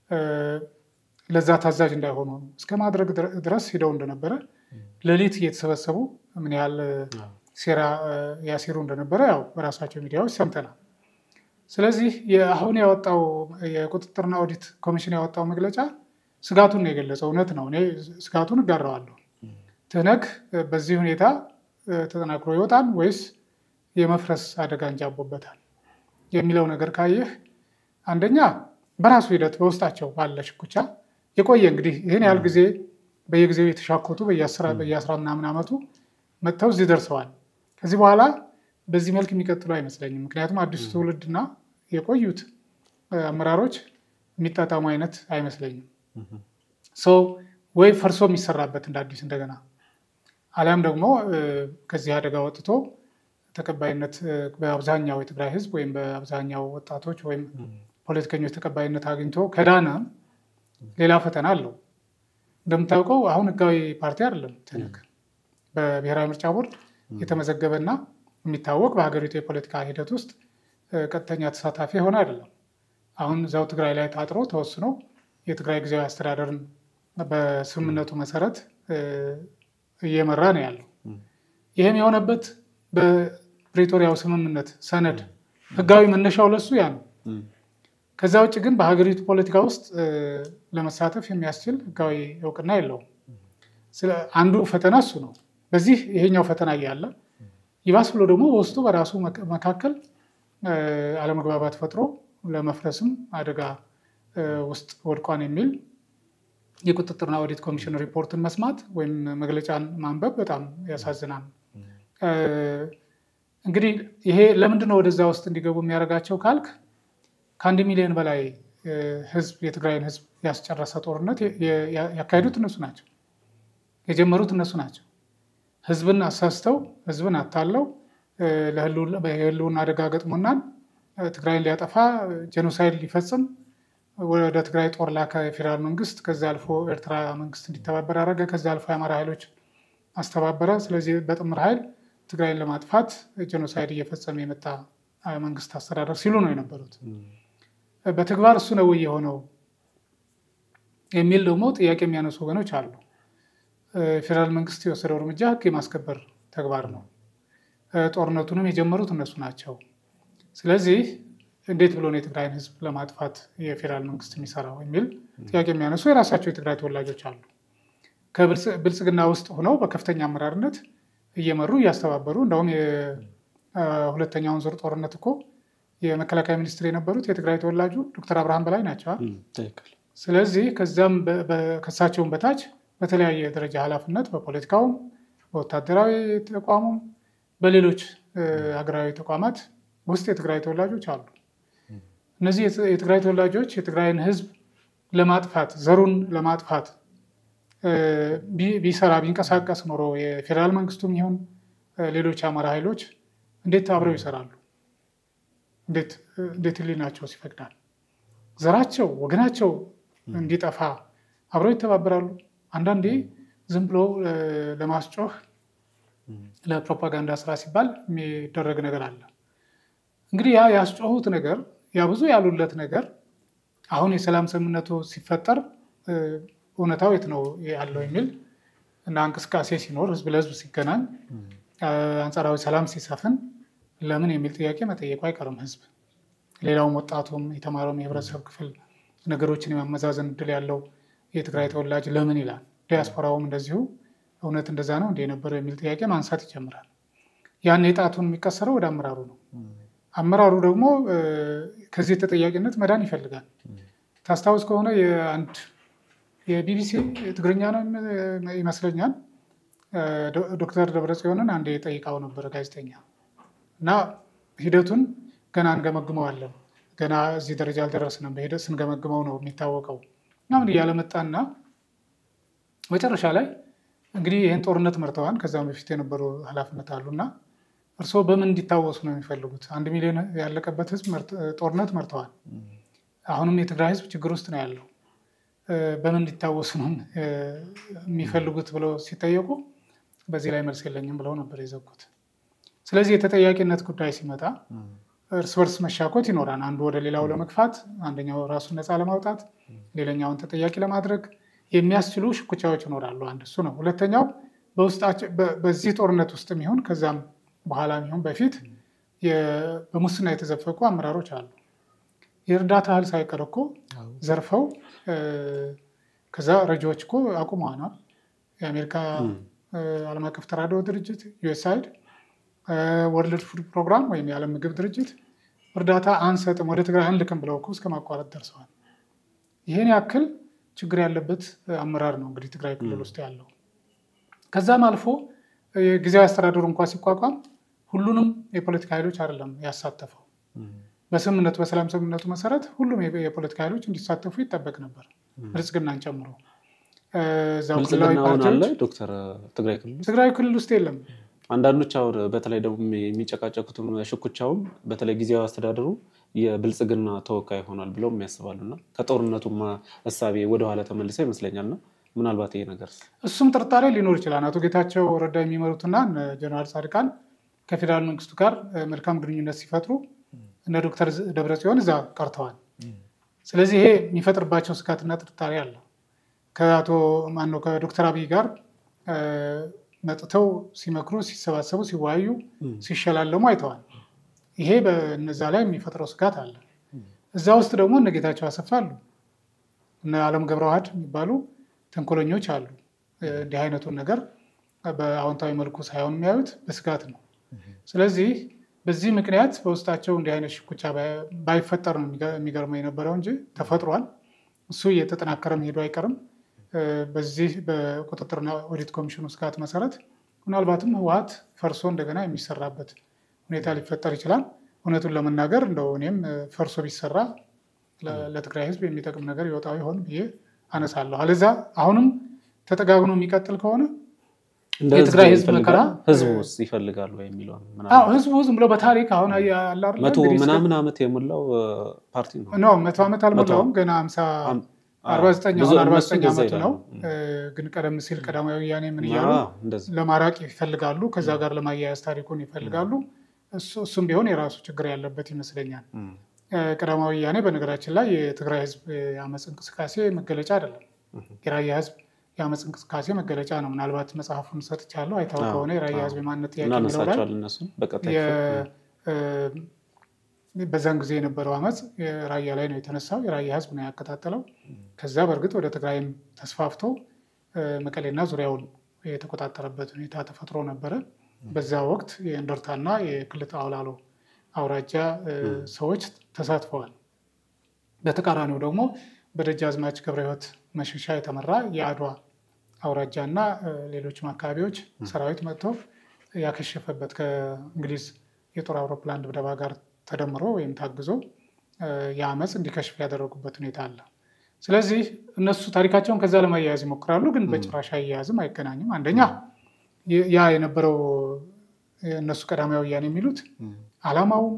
ለዛ ታዛዥ እንዳይሆኑ እስከ ማድረግ ድረስ ሂደው እንደነበረ ሌሊት እየተሰበሰቡ ምን ያህል ሴራ ያሴሩ እንደነበረ ያው በራሳቸው ሚዲያዎች ሰምተናል። ስለዚህ አሁን ያወጣው የቁጥጥርና ኦዲት ኮሚሽን ያወጣው መግለጫ ስጋቱን ነው የገለጸው። እውነት ነው፣ እኔ ስጋቱን እጋራዋለሁ። ትህነግ በዚህ ሁኔታ ተጠናክሮ ይወጣል ወይስ የመፍረስ አደጋ እንጃቦበታል የሚለው ነገር ካየህ አንደኛ በራሱ ሂደት በውስጣቸው ባለ ሽኩቻ የቆየ እንግዲህ ይህን ያህል ጊዜ በየጊዜው የተሻኮቱ በየአስራ ምናምን ዓመቱ መጥተው እዚህ ደርሰዋል። ከዚህ በኋላ በዚህ መልክ የሚቀጥሉ አይመስለኝም። ምክንያቱም አዲሱ ትውልድና የቆዩት አመራሮች የሚጣጣሙ አይነት አይመስለኝም። ሰው ወይ ፈርሶ የሚሰራበት እንደ አዲስ እንደገና አሊያም ደግሞ ከዚህ አደጋ ወጥቶ ተቀባይነት በአብዛኛው የትግራይ ሕዝብ ወይም በአብዛኛው ወጣቶች ወይም ፖለቲከኞች ተቀባይነት አግኝቶ ከዳነ ሌላ ፈተና አለው። እንደምታውቀው አሁን ህጋዊ ፓርቲ አይደለም ትህነግ በብሔራዊ ምርጫ ቦርድ የተመዘገበና የሚታወቅ በሀገሪቱ የፖለቲካ ሂደት ውስጥ ቀጥተኛ ተሳታፊ የሆነ አይደለም። አሁን እዛው ትግራይ ላይ ታጥሮ ተወስኖ የትግራይ ጊዜያዊ አስተዳደርን በስምምነቱ መሰረት እየመራ ነው ያለው። ይህም የሆነበት በፕሬቶሪያው ስምምነት ሰነድ ህጋዊ መነሻው ለሱ ያ ነው። ከዛ ውጭ ግን በሀገሪቱ ፖለቲካ ውስጥ ለመሳተፍ የሚያስችል ህጋዊ እውቅና የለውም። አንዱ ፈተና እሱ ነው። በዚህ ይሄኛው ፈተና እያለ ይባስ ብሎ ደግሞ በውስጡ በራሱ መካከል አለመግባባት ፈጥሮ ለመፍረስም አደጋ ውስጥ ወድቋን የሚል የቁጥጥርና ኦዲት ኮሚሽን ሪፖርትን መስማት ወይም መግለጫን ማንበብ በጣም ያሳዝናል። እንግዲህ ይሄ ለምንድን ነው ወደዛ ውስጥ እንዲገቡ የሚያደርጋቸው ካልክ ከአንድ ሚሊዮን በላይ ህዝብ የትግራይን ህዝብ ያስጨረሰ ጦርነት ያካሄዱት እነሱ ናቸው። የጀመሩት እነሱ ናቸው። ህዝብን አሳስተው ህዝብን አታለው የህልውና አደጋ ገጥሞናል፣ ትግራይን ሊያጠፋ ጄኖሳይድ ሊፈጽም ወደ ትግራይ ጦር ላከ የፌዴራል መንግስት። ከዚ አልፎ ኤርትራ መንግስት እንዲተባበር አደረገ። ከዚ አልፎ የአማራ ኃይሎች አስተባበረ። ስለዚህ በጥምር ኃይል ትግራይን ለማጥፋት ጄኖሳይድ እየፈጸመ የመጣ መንግስት አስተዳደር ሲሉ ነው የነበሩት። በተግባር እሱ ነው የሆነው የሚል ደግሞ ጥያቄ የሚያነሱ ወገኖች አሉ። ፌዴራል መንግስት የወሰደው እርምጃ ህግ የማስከበር ተግባር ነው። ጦርነቱንም የጀመሩት እነሱ ናቸው። ስለዚህ እንዴት ብሎ ነው የትግራይን ህዝብ ለማጥፋት የፌዴራል መንግስት የሚሰራው የሚል ጥያቄ የሚያነሱ የራሳቸው የትግራይ ተወላጆች አሉ። ከብልጽግና ውስጥ ሆነው በከፍተኛ አመራርነት እየመሩ እያስተባበሩ እንደውም የሁለተኛውን ዙር ጦርነት እኮ የመከላከያ ሚኒስትር የነበሩት የትግራይ ተወላጁ ዶክተር አብርሃም በላይ ናቸው። ስለዚህ ከዛም ከሳቸውን በታች በተለያየ ደረጃ ኃላፊነት በፖለቲካውም፣ በወታደራዊ ተቋሙም፣ በሌሎች ሀገራዊ ተቋማት ውስጥ የትግራይ ተወላጆች አሉ። እነዚህ የትግራይ ተወላጆች የትግራይን ህዝብ ለማጥፋት ዘሩን ለማጥፋት ቢሰራ ቢንቀሳቀስ ኖሮ የፌዴራል መንግስቱም ይሁን ሌሎች የአማራ ኃይሎች እንዴት አብረው ይሰራሉ? እንዴት ህሊናቸው ይፈቅዳል? ዘራቸው ወገናቸው እንዲጠፋ አብረው ይተባበራሉ። አንዳንዴ ዝም ብሎ ለማስጮህ ለፕሮፓጋንዳ ስራ ሲባል የሚደረግ ነገር አለ። እንግዲህ ያ ያስጮሁት ነገር ያ ብዙ ያሉለት ነገር አሁን የሰላም ስምምነቱ ሲፈጠር እውነታው የት ነው ያለው የሚል እና እንቅስቃሴ ሲኖር ህዝብ ለህዝብ ሲገናኝ አንጻራዊ ሰላም ሲሰፍን ለምን የሚል ጥያቄ መጠየቁ አይቀርም። ህዝብ ሌላውም ወጣቱም የተማረውም የህብረተሰብ ክፍል ነገሮችን የማመዛዘን እድል ያለው የትግራይ ተወላጅ ለምን ይላል። ዲያስፖራውም እንደዚሁ እውነት እንደዛ ነው እንደ የነበረው የሚል ጥያቄ ማንሳት ይጀምራል። ያን የጣቱን የሚቀሰረው ወደ አመራሩ ነው። አመራሩ ደግሞ ከዚህ ተጠያቂነት መዳን ይፈልጋል። ታስታውስ ከሆነ የአንድ የቢቢሲ ትግርኛ ነው ይመስለኛል ዶክተር ደብረጽዮንን አንዴ ጠይቃው ነበረ ጋዜጠኛ እና ሂደቱን ገና እንገመግመዋለን ገና እዚህ ደረጃ አልደረስንም፣ በሂደት ስንገመግመው ነው የሚታወቀው ምናምን እያለ መጣና መጨረሻ ላይ እንግዲህ ይህን ጦርነት መርተዋል። ከዛም በፊት የነበሩ ኃላፊነት አሉና እርስዎ በምን እንዲታወሱ ነው የሚፈልጉት? አንድ ሚሊዮን ያለቀበት ህዝብ ጦርነት መርተዋል። አሁንም የትግራይ ህዝብ ችግር ውስጥ ነው ያለው። በምን እንዲታወሱ ነው የሚፈልጉት ብለው ሲጠየቁ በዚህ ላይ መልስ የለኝም ብለው ነበር የዘጉት። ስለዚህ የተጠያቂነት ጉዳይ ሲመጣ እርስ በርስ መሻኮት ይኖራል። አንዱ ወደ ሌላው ለመግፋት፣ አንደኛው ራሱን ነፃ ለማውጣት፣ ሌላኛውን ተጠያቂ ለማድረግ የሚያስችሉ ሽኩቻዎች ይኖራሉ። አንድ እሱ ነው። ሁለተኛው በውስጣቸው በዚህ ጦርነት ውስጥ የሚሆን ከዛም በኋላ የሚሆን በፊት በሙስና የተዘፈቁ አመራሮች አሉ። የእርዳታ እህል ሳይቀር እኮ ዘርፈው ከዛ ረጂዎች እኮ አቁመዋናል። የአሜሪካ ዓለም አቀፍ ተራድኦ ድርጅት ዩኤስአይድ፣ ወርልድ ፉድ ፕሮግራም ወይም የዓለም ምግብ ድርጅት እርዳታ አንሰጥም ወደ ትግራይ አንልክም ብለው እኮ እስከ ማቋረጥ ደርሰዋል። ይህን ያክል ችግር ያለበት አመራር ነው እንግዲህ ትግራይ ክልል ውስጥ ያለው። ከዛም አልፎ የጊዜያዊ አስተዳደሩ እንኳ ሲቋቋም ሁሉንም የፖለቲካ ኃይሎች አይደለም ያሳተፈው። በስምምነቱ በሰላም ስምምነቱ መሰረት ሁሉም የፖለቲካ ኃይሎች እንዲሳተፉ ይጠበቅ ነበር፣ ብልጽግናን ጨምሮ። እዛው ክልላዊ ፓርቲዎች ዶክተር ትግራይ ክልል ትግራይ ክልል ውስጥ የለም። አንዳንዶች አሁን በተለይ ደግሞ የሚጨቃጨቁትም ሽኩቻውም በተለይ ጊዜያዊ አስተዳደሩ የብልጽግና ተወካይ ሆኗል ብለው የሚያስባሉ እና ከጦርነቱም እሳቤ ወደኋላ ተመልሰው ይመስለኛል እና ምናልባት ይሄ ነገር እሱም ጥርጣሬ ሊኖር ይችላል። አቶ ጌታቸው ረዳ የሚመሩትና ጀነራል ጻድቃን ከፌዴራል መንግስቱ ጋር መልካም ግንኙነት ሲፈጥሩ እነ ዶክተር ደብረጽዮን እዛ ቀርተዋል። ስለዚህ ይሄ የሚፈጥርባቸው ስጋትና ጥርጣሬ አለ። ከአቶ ማነው ከዶክተር አብይ ጋር መጥተው ሲመክሩ፣ ሲሰባሰቡ፣ ሲወያዩ፣ ሲሸላለሙ አይተዋል። ይሄ በነዛ ላይ የሚፈጥረው ስጋት አለ። እዛ ውስጥ ደግሞ እነ ጌታቸው አሰፋ አሉ፣ እነ አለም ገብረዋህድ የሚባሉ ተንኮለኞች አሉ። እንዲህ አይነቱን ነገር በአዎንታዊ መልኩ ሳይሆን የሚያዩት በስጋት ነው። ስለዚህ በዚህ ምክንያት በውስጣቸው እንዲህ አይነት ሽኩቻ ባይፈጠር ነው የሚገርመው የነበረው እንጂ ተፈጥሯል። እሱ እየተጠናከረ መሄዱ አይቀርም። በዚህ በቁጥጥርና ኦዲት ኮሚሽኑ ስጋት መሰረት ምናልባትም ህወሓት ፈርሶ እንደገና የሚሰራበት ሁኔታ ሊፈጠር ይችላል። እውነቱን ለመናገር እንደው እኔም ፈርሶ ቢሰራ ለትግራይ ህዝብ የሚጠቅም ነገር ይወጣው ይሆን ብዬ አነሳለሁ። አለዛ አሁንም ተጠጋግኖ የሚቀጥል ከሆነ የትግራይ ህዝብ መከራ ህዝቡ ውስጥ ይፈልጋሉ የሚለው ህዝቡ ዝም ብሎ በታሪክ አሁን መቶ ምናምን ዓመት የሞላው ፓርቲ ነው። ኖ መቶ ዓመት አልሞላውም ገና ሀምሳ አርባ ዘጠኝ አሁን አርባ ዘጠኝ ዓመቱ ነው። ግን ቀደም ሲል ቀዳማዊ ወያኔ ምን እያሉ ለማራቅ ይፈልጋሉ፣ ከዛ ጋር ለማያያዝ ታሪኩን ይፈልጋሉ። እሱም ቢሆን የራሱ ችግር ያለበት ይመስለኛል። ቀዳማዊ ወያኔ በነገራችን ላይ የትግራይ ህዝብ የአመፅ እንቅስቃሴ መገለጫ አይደለም። የራያ ህዝብ የአመፅ እንቅስቃሴ መገለጫ ነው። ምናልባት መጽሐፉን ሰጥቻለሁ አይታወቅ ከሆነ የራያ ህዝብ የማንነት ጥያቄ የሚለው ላይ በዛን ጊዜ የነበረው አመፅ ራያ ላይ ነው የተነሳው። የራያ ህዝብ ነው ያቀጣጠለው። ከዛ በእርግጥ ወደ ትግራይም ተስፋፍቶ መቀሌና ዙሪያውን የተቆጣጠረበት ሁኔታ ተፈጥሮ ነበረ። በዛ ወቅት የእንደርታና የክልተ አውላሎ አውራጃ ሰዎች ተሳትፈዋል። በተቃራኒው ደግሞ በደጃዝማች ገብረ ህይወት መሸሻ የተመራ የአድዋ አውራጃ እና ሌሎችም አካባቢዎች ሰራዊት መጥቶ ያከሸፈበት ከእንግሊዝ የጦር አውሮፕላን ድብደባ ጋር ተደምሮ ወይም ታግዞ የአመፅ እንዲከሽፍ ያደረጉበት ሁኔታ አለ። ስለዚህ እነሱ ታሪካቸውን ከዛ ለማያያዝ ይሞክራሉ፣ ግን በጭራሽ አያያዝም፣ አይገናኝም። አንደኛ ያ የነበረው እነሱ ቀዳማዊ ወያኔ የሚሉት አላማውም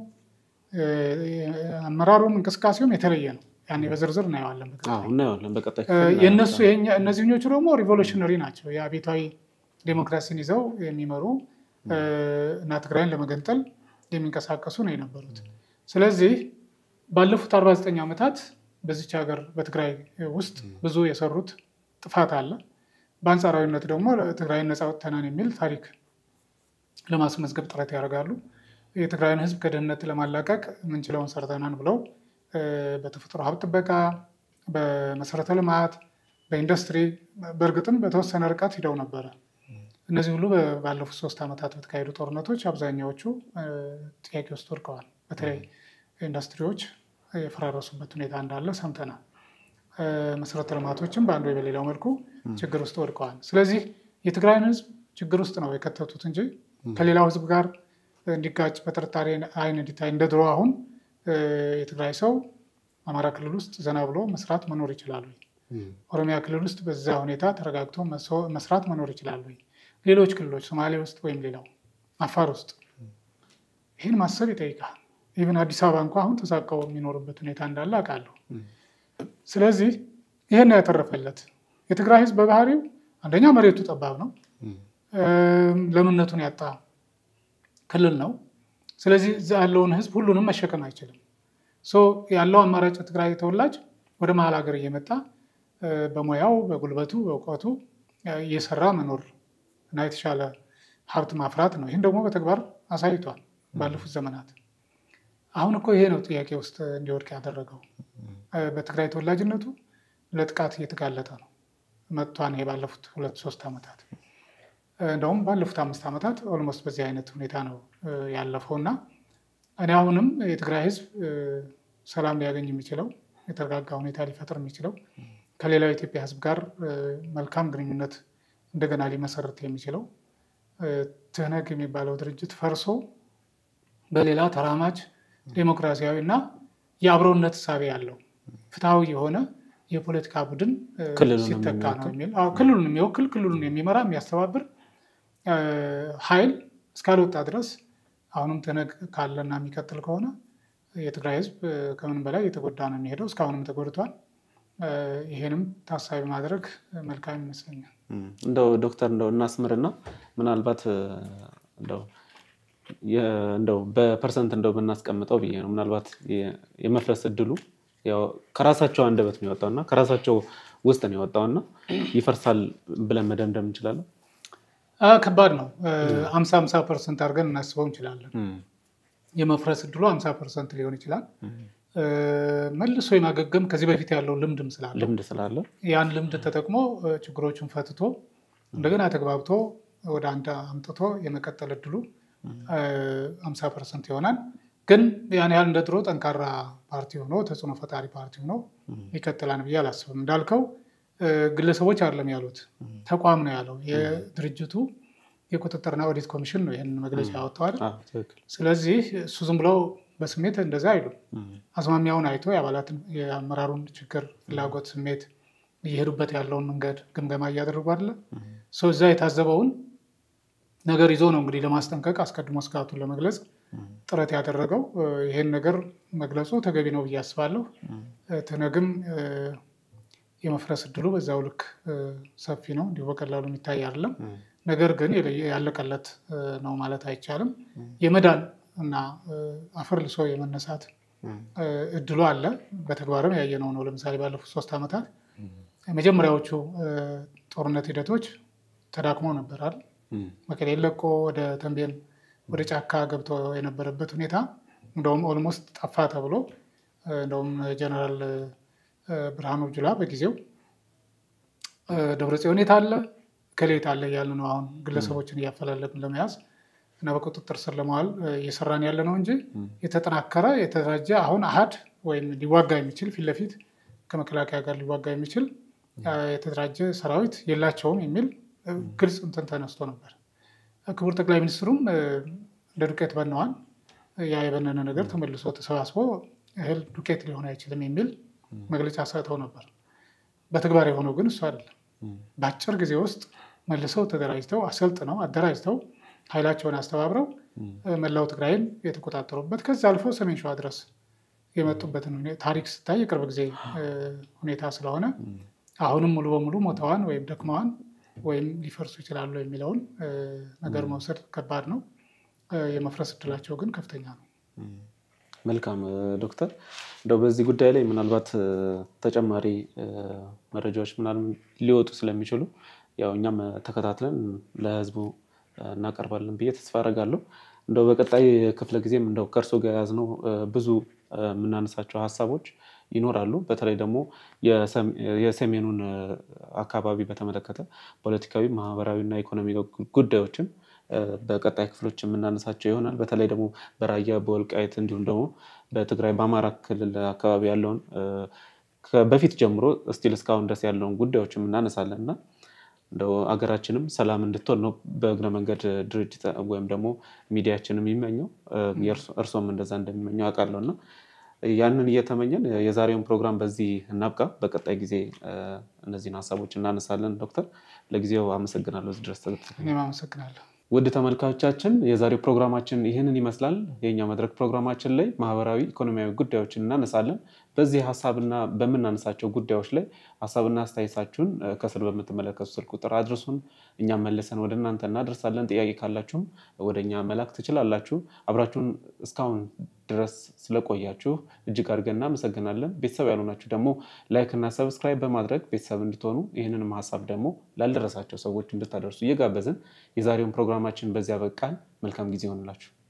አመራሩም እንቅስቃሴውም የተለየ ነው። ያኔ በዝርዝር እናየዋለን። የእነሱ እነዚህኞቹ ደግሞ ሪቮሉሽነሪ ናቸው። የአቤታዊ ዴሞክራሲን ይዘው የሚመሩ እና ትግራይን ለመገንጠል የሚንቀሳቀሱ ነው የነበሩት። ስለዚህ ባለፉት 49 ዓመታት በዚች ሀገር በትግራይ ውስጥ ብዙ የሰሩት ጥፋት አለ። በአንጻራዊነት ደግሞ ትግራይን ነፃ ወጥተናል የሚል ታሪክ ለማስመዝገብ ጥረት ያደርጋሉ። የትግራይን ሕዝብ ከድህነት ለማላቀቅ ምንችለውን ሰርተናን ብለው በተፈጥሮ ሀብት ጥበቃ፣ በመሰረተ ልማት፣ በኢንዱስትሪ በእርግጥም በተወሰነ ርቀት ሂደው ነበረ። እነዚህ ሁሉ ባለፉት ሶስት ዓመታት በተካሄዱ ጦርነቶች አብዛኛዎቹ ጥያቄ ውስጥ ወድቀዋል። በተለይ ኢንዱስትሪዎች የፈራረሱበት ሁኔታ እንዳለ ሰምተናል። መሰረተ ልማቶችም በአንዱ በሌላው መልኩ ችግር ውስጥ ወድቀዋል። ስለዚህ የትግራይን ህዝብ ችግር ውስጥ ነው የከተቱት እንጂ ከሌላው ህዝብ ጋር እንዲጋጭ በጥርጣሬ አይን እንዲታይ እንደ ድሮ አሁን የትግራይ ሰው አማራ ክልል ውስጥ ዘና ብሎ መስራት መኖር ይችላሉ። ኦሮሚያ ክልል ውስጥ በዛ ሁኔታ ተረጋግቶ መስራት መኖር ይችላሉ። ሌሎች ክልሎች ሶማሌ ውስጥ ወይም ሌላው አፋር ውስጥ ይህን ማሰብ ይጠይቃል። ኢቨን አዲስ አበባ እንኳ አሁን ተሳቀው የሚኖርበት ሁኔታ እንዳለ አውቃለሁ። ስለዚህ ይህን ነው ያተረፈለት። የትግራይ ህዝብ በባህሪው አንደኛ መሬቱ ጠባብ ነው፣ ለምነቱን ያጣ ክልል ነው። ስለዚህ እዛ ያለውን ህዝብ ሁሉንም መሸከም አይችልም። ያለው አማራጭ የትግራይ ተወላጅ ወደ መሀል ሀገር እየመጣ በሙያው በጉልበቱ በእውቀቱ እየሰራ መኖር እና የተሻለ ሀብት ማፍራት ነው። ይህን ደግሞ በተግባር አሳይቷል ባለፉት ዘመናት። አሁን እኮ ይሄ ነው ጥያቄ ውስጥ እንዲወድቅ ያደረገው። በትግራይ ተወላጅነቱ ለጥቃት እየተጋለጠ ነው መጥቷን ይሄ ባለፉት ሁለት ሶስት ዓመታት እንደውም ባለፉት አምስት ዓመታት ኦልሞስት በዚህ አይነት ሁኔታ ነው ያለፈው እና እኔ አሁንም የትግራይ ህዝብ ሰላም ሊያገኝ የሚችለው የተረጋጋ ሁኔታ ሊፈጥር የሚችለው ከሌላው የኢትዮጵያ ህዝብ ጋር መልካም ግንኙነት እንደገና ሊመሰርት የሚችለው ትህነግ የሚባለው ድርጅት ፈርሶ በሌላ ተራማጅ ዴሞክራሲያዊ እና የአብሮነት እሳቤ ያለው ፍትሐዊ የሆነ የፖለቲካ ቡድን ሲተካ ነው የሚል ክልሉን የሚወክል ክልሉን የሚመራ የሚያስተባብር ኃይል እስካልወጣ ድረስ አሁንም ትህነግ ካለና የሚቀጥል ከሆነ የትግራይ ህዝብ ከምንም በላይ የተጎዳ ነው የሚሄደው። እስካሁንም ተጎድቷል። ይሄንም ታሳቢ ማድረግ መልካም ይመስለኛል። እንደው ዶክተር እንደው እናስምርና ምናልባት እንደው በፐርሰንት እንደው ብናስቀምጠው ብዬ ነው። ምናልባት የመፍረስ እድሉ ከራሳቸው አንደበት ነው የወጣው እና ከራሳቸው ውስጥ ነው የወጣው እና ይፈርሳል ብለን መደምደም እንችላለን። ከባድ ነው። አምሳ አምሳ ፐርሰንት አድርገን እናስበው እንችላለን። የመፍረስ እድሉ አምሳ ፐርሰንት ሊሆን ይችላል። መልሶ የማገገም ከዚህ በፊት ያለው ልምድም ስላለ ልምድ ስላለ ያን ልምድ ተጠቅሞ ችግሮችን ፈትቶ እንደገና ተግባብቶ ወደ አንድ አምጥቶ የመቀጠል እድሉ አምሳ ፐርሰንት ይሆናል። ግን ያን ያህል እንደ ድሮ ጠንካራ ፓርቲ ሆኖ ተጽዕኖ ፈጣሪ ፓርቲ ሆኖ ይቀጥላል ብዬ አላስብም። እንዳልከው ግለሰቦች አይደለም ያሉት ተቋም ነው ያለው። የድርጅቱ የቁጥጥርና ኦዲት ኮሚሽን ነው ይህንን መግለጫ ያወጣው አይደል? ስለዚህ እሱ ዝም ብለው በስሜት እንደዛ አይሉም። አዝማሚያውን አይቶ የአባላትን የአመራሩን ችግር፣ ፍላጎት፣ ስሜት እየሄዱበት ያለውን መንገድ ግምገማ እያደረጉ አለ ሰው እዛ የታዘበውን ነገር ይዞ ነው እንግዲህ ለማስጠንቀቅ አስቀድሞ ስጋቱን ለመግለጽ ጥረት ያደረገው። ይህን ነገር መግለጹ ተገቢ ነው ብዬ አስባለሁ። ትህነግም የመፍረስ እድሉ በዛው ልክ ሰፊ ነው፣ እንዲሁ በቀላሉ የሚታይ አይደለም። ነገር ግን ያለቀለት ነው ማለት አይቻልም። የመዳን እና አፈር ልሶ የመነሳት እድሉ አለ። በተግባርም ያየነው ነው። ለምሳሌ ባለፉት ሶስት ዓመታት የመጀመሪያዎቹ ጦርነት ሂደቶች ተዳክሞ ነበራል። መቀሌን ለቆ ወደ ተንቤን ወደ ጫካ ገብቶ የነበረበት ሁኔታ እንደውም ኦልሞስት ጠፋ ተብሎ እንደውም ጀነራል ብርሃኑ ጁላ በጊዜው ደብረጽዮን የት አለ ከሌት አለ እያሉ ነው አሁን ግለሰቦችን እያፈላለግን ለመያዝ እና በቁጥጥር ስር ለመዋል እየሰራን ያለ ነው እንጂ የተጠናከረ የተደራጀ አሁን አሃድ ወይም ሊዋጋ የሚችል ፊት ለፊት ከመከላከያ ጋር ሊዋጋ የሚችል የተደራጀ ሰራዊት የላቸውም የሚል ግልጽ እንትን ተነስቶ ነበር። ክቡር ጠቅላይ ሚኒስትሩም እንደ ዱቄት በነዋል። ያ የበነነ ነገር ተመልሶ ተሰባስቦ እህል ዱቄት ሊሆን አይችልም የሚል መግለጫ ሰጥተው ነበር። በተግባር የሆነው ግን እሱ አይደለም። በአጭር ጊዜ ውስጥ መልሰው ተደራጅተው አሰልጥነው አደራጅተው ኃይላቸውን አስተባብረው መላው ትግራይን የተቆጣጠሩበት ከዚ አልፎ ሰሜን ሸዋ ድረስ የመጡበትን ታሪክ ስታይ የቅርብ ጊዜ ሁኔታ ስለሆነ አሁንም ሙሉ በሙሉ ሞተዋን ወይም ደክመዋን ወይም ሊፈርሱ ይችላሉ የሚለውን ነገር መውሰድ ከባድ ነው። የመፍረስ እድላቸው ግን ከፍተኛ ነው። መልካም ዶክተር፣ እንደው በዚህ ጉዳይ ላይ ምናልባት ተጨማሪ መረጃዎች ምናምን ሊወጡ ስለሚችሉ ያው እኛም ተከታትለን ለህዝቡ እናቀርባለን ብዬ ተስፋ አደርጋለሁ። እንደው በቀጣይ ክፍለ ጊዜም እንደው ከእርሶ ጋር የያዝነው ብዙ የምናነሳቸው ሀሳቦች ይኖራሉ። በተለይ ደግሞ የሰሜኑን አካባቢ በተመለከተ ፖለቲካዊ፣ ማህበራዊ እና ኢኮኖሚ ጉዳዮችን በቀጣይ ክፍሎች የምናነሳቸው ይሆናል። በተለይ ደግሞ በራያ በወልቃይት እንዲሁም ደግሞ በትግራይ በአማራ ክልል አካባቢ ያለውን በፊት ጀምሮ እስቲል እስካሁን ድረስ ያለውን ጉዳዮችም እናነሳለን እና እንደው አገራችንም ሰላም እንድትሆን ነው በእግረ መንገድ ድርጅት ወይም ደግሞ ሚዲያችን የሚመኘው እርሶም እንደዛ እንደሚመኘው አውቃለሁ እና ያንን እየተመኘን የዛሬውን ፕሮግራም በዚህ እናብቃ። በቀጣይ ጊዜ እነዚህን ሀሳቦች እናነሳለን። ዶክተር ለጊዜው አመሰግናለሁ እዚህ ድረስ እኔም አመሰግናለሁ። ውድ ተመልካቾቻችን የዛሬው ፕሮግራማችን ይህንን ይመስላል። የእኛ መድረክ ፕሮግራማችን ላይ ማህበራዊ፣ ኢኮኖሚያዊ ጉዳዮችን እናነሳለን። በዚህ ሀሳብና በምናነሳቸው ጉዳዮች ላይ ሀሳብና አስተያየታችሁን ከስር በምትመለከቱ ስልክ ቁጥር አድርሱን። እኛም መልሰን ወደ እናንተ እናደርሳለን። ጥያቄ ካላችሁም ወደ እኛ መላክ ትችላላችሁ። አብራችሁን እስካሁን ድረስ ስለቆያችሁ እጅግ አድርገን እናመሰግናለን። ቤተሰብ ያልሆናችሁ ደግሞ ላይክ እና ሰብስክራይብ በማድረግ ቤተሰብ እንድትሆኑ ይህንንም ሀሳብ ደግሞ ላልደረሳቸው ሰዎች እንድታደርሱ እየጋበዝን የዛሬውን ፕሮግራማችን በዚያ በቃን። መልካም ጊዜ ይሆንላችሁ።